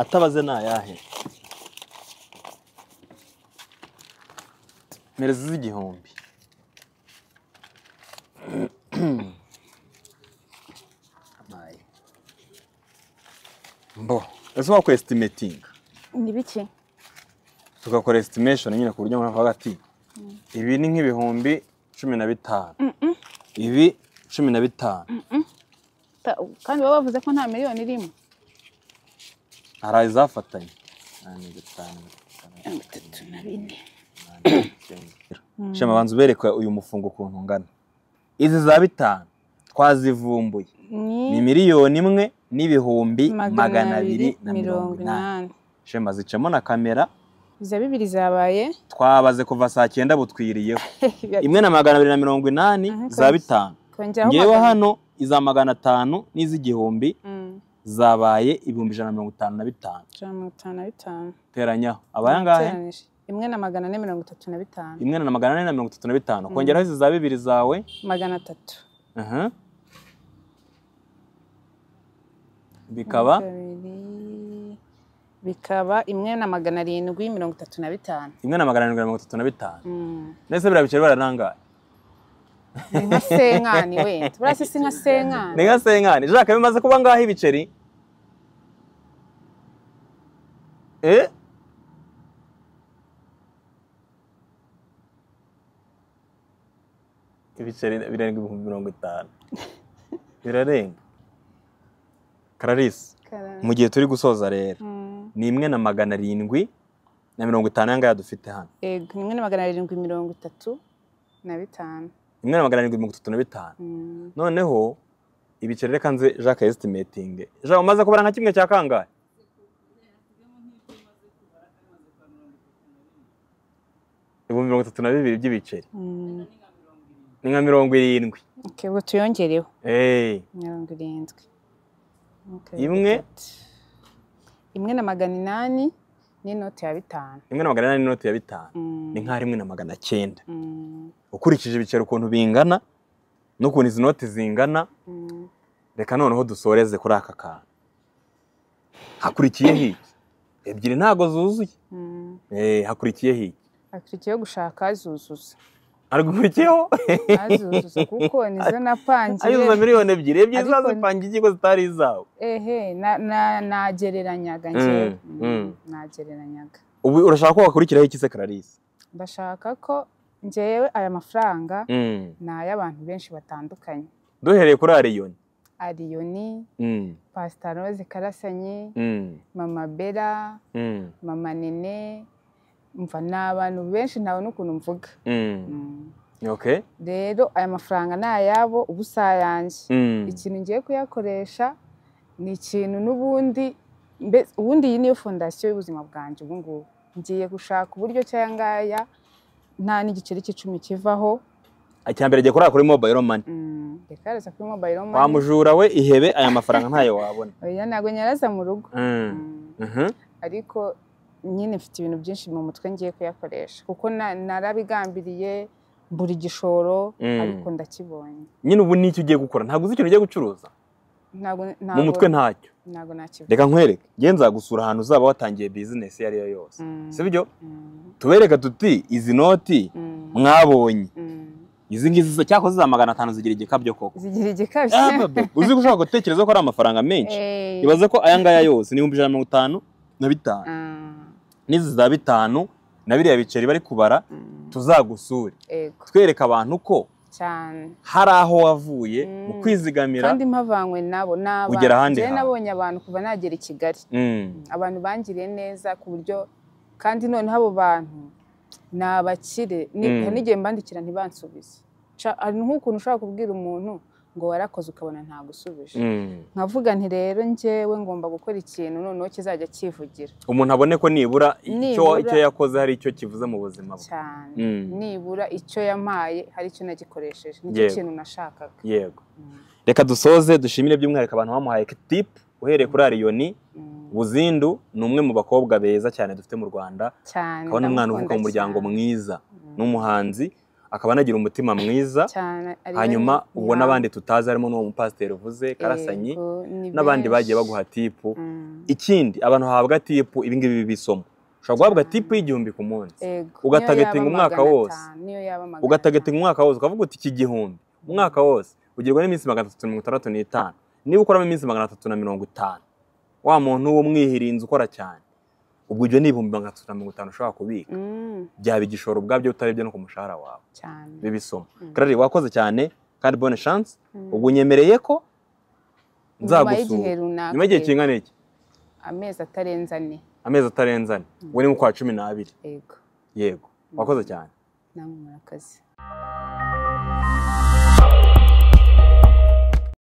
atabaze ni ayahe merezi z'igihumbi mbo ese wakora esitimetinga ni bike tugakora estimation nyine ku buryo umuntu avuga ati ibi ni nk'ibihumbi cumi na bitanu ibi cumi na bitanu Ta- kandi baba bavuze ko nta miliyoni irimo hari izafatanye umunani, gatanu, gatanu, bitatu na bine umunani, icyenda. shema banza ubereke uyu mufungo ukuntu ungana izi za bitanu twazivumbuye ni ni miliyoni imwe n'ibihumbi magana magana abiri na mirongo mirongo inani inani shema zicamo na kamera iza bibiri zabaye twabaze kuva saa cyenda butwiriyeho Ya- imwe na magana abiri na mirongo inani Aha, za kabisa. bitanu kongeraho ngewe magana- hano iza magana atanu n'iz'igihumbi Mm, zabaye ibihumbi ijana na mirongo itanu na bitanu ijana na mirongo itanu na bitanu teranyaho aba ayangahe Ugereranije. imwe na magana ane mirongo itatu na bitanu imwe na magana ane na mirongo itatu na bitanu kongeraho izi za bibiri zawe magana atatu aha. bikaba Kabiri. bikaba imwe na magana arindwi mirongo itatu na bitanu imwe na magana arindwi na mirongo itatu na bitanu Mm. ndetse biriya biceri baranangaye ni nka senkani wenda buriya se si nka senkani ni nka senkani jacques bimaze kuba ngaho ibiceri eh ibiceri birenga ibihumbi mirongo itanu birarenga kararisi mu gihe turi gusoza rero Mm. ni imwe na magana arindwi na mirongo itanu ayangaya dufite hano Yego, ni rimwe na magana arindwi mirongo itatu na bitanu imwe na magana arindwi mirongo itatu na bitanu Mm. noneho ibiceri reka nze jacques esitimetinge jacques umaze kubara nka kimwe cya kangahe ibihumbi mirongo itatu na bibiri by'ibiceri Mm. ni nka mirongo irindwi Okay, ubwo tuyongereho eee mirongo irindwi Okay, Imwe. gatatu. imwe na magana inani n'inoti ya bitanu rimwe na magana inani n'inoti ya bitanu Mm. ni nka rimwe na magana cyenda Mm. ukurikije ibiceri ukuntu bingana n'ukuntu izi noti zingana Mm. reka noneho dusoreze kuri aka kantu hakurikiyeho iki ebyiri ntago zuzuye Mm. Eh, hakurikiyeho iki akurikiyeho gushaka azuzuza haragukurikiyeho azuzuza kuko nizo napangiye azuza miliyoni ebyiri ebyiri Ariko- zazipanga ikigo zitari izawe ehe na- na- nagereranyaga njyewe Mm, Mm, mm. nagereranyaga ubu urashaka ko hakurikiraho iki se clarisse ndashaka ko njyewe aya mafaranga Mm. ni ay'abantu benshi batandukanye duhereye kuri ariyoni ariyoni Mm, pasitarose karasanyi mm, mama bera mm, mama nene mva ni abantu benshi ntawe n'ukuntu mvuga mm. Mm. okay rero aya mafaranga ni ayabo ubu si ayanjye Mm, ikintu ngiye kuyakoresha ni ikintu n'ubundi mbe- ubundi iyi niyo fondasiyo y'ubuzima bwanjye ubu ngubu ngiye gushaka uburyo cyangwa ngaya nta n'igiceri cy'icumi kivaho icya mbere jya kurara kuri mobile money Mm, reka reza kuri mobayiro wa mani mujura we ihebe aya mafaranga ntayo wabona oya ntabwo nyaraza mu rugo Mm, Mm, mhm. ariko nyine mfite ibintu byinshi mu mutwe ngiye kuyakoresha kuko na- narabigambiriye buri gishoro Mm. ariko ndakibonye nyine ubu nicyo ugiye gukora ntabwo uzi ikintu ugiye gucuruza ntabwo mu mutwe ntacyo ntabwo nakivuga reka nkwereke ngenza gusura ahantu uzaba watangiye bizinesi iyo ari yo yose Mm, si byo mm, tubereka tuti izi noti mm, mwabonye mm. izi ngizi zo- cyakora za magana atanu zigira igikabyo koko zigira Ah, igikabyo babe, uzi ko ushobora gutekereza ko ari amafaranga menshi Eh, ibaze ko aya ngaya yose ni ibihumbi ijana na mirongo itanu na bitanu ah, n'izi za bitanu na biriya biceri bari kubara mm, tuzagusure Ego twereka abantu ko cyane hari aho wavuye mu Mm. kwizigamira kandi mpavanywe nabo ni abantu Ugera ahandi Njyewe hantu. nabonye abantu kuva nagera i Kigali Mm, abantu bangiriye neza ku buryo kandi noneho abo bantu ni abakire Ni- Mm. hari n'igihe mbandikira ntibansubize Ca- hari nk'ukuntu ushobora kubwira umuntu ngo warakoze ukabona ntagusubije mm. nkavuga nti rero njyewe ngomba gukora ikintu noneho kizajya cyivugira umuntu abone ko nibura icyo Nibura- icyo yakoze hari icyo kivuze mu buzima bwe cyane Mm. nibura icyo yampaye hari icyo nagikoresheje nicyo Yego. kintu nashakaga yego Mm. reka dusoze dushimire by'umwihariko abantu bamuhaye tipu uhereye kuri ariyoni Mm. buzindu ni umwe mu bakobwa beza cyane dufite mu rwanda cyane akaba ni umwana uvuka mu muryango mwiza n'umuhanzi akaba anagira umutima mwiza hanyuma ubwo n'abandi tutazi harimo n'uwo mupasiteri uvuze karasanyi n'abandi bagiye baguha tipu ikindi abantu bahabwa tipu ibingibi bibisomo ushobora guhabwa Cyane. tipu y'igihumbi ku munsi ugatagatinga umwaka wose. ugatagatinga umwaka wose ukavuga uti iki gihumbi umwaka wose ugirwa n'iminsi magana atatu na mirongo itandatu n'itanu niba ukoramo iminsi magana atatu na mirongo itanu wa muntu w'umwihirinzi ukora cyane ubwo ibyo ni ibihumbi magana atatu na mirongo itanu ushobora kubika byaba igishoro ubwabyo utarebye no ku mushahara wawe bibe isomo Mm. karari wakoze cyane kandi bone shansi ubwo unyemereye ko nzagusura nyuma y'igihe kingana iki amezi atarenze ane amezi atarenze ane ubwo ni mu kwa cumi n'abiri yego yego wakoze cyane namwe murakoze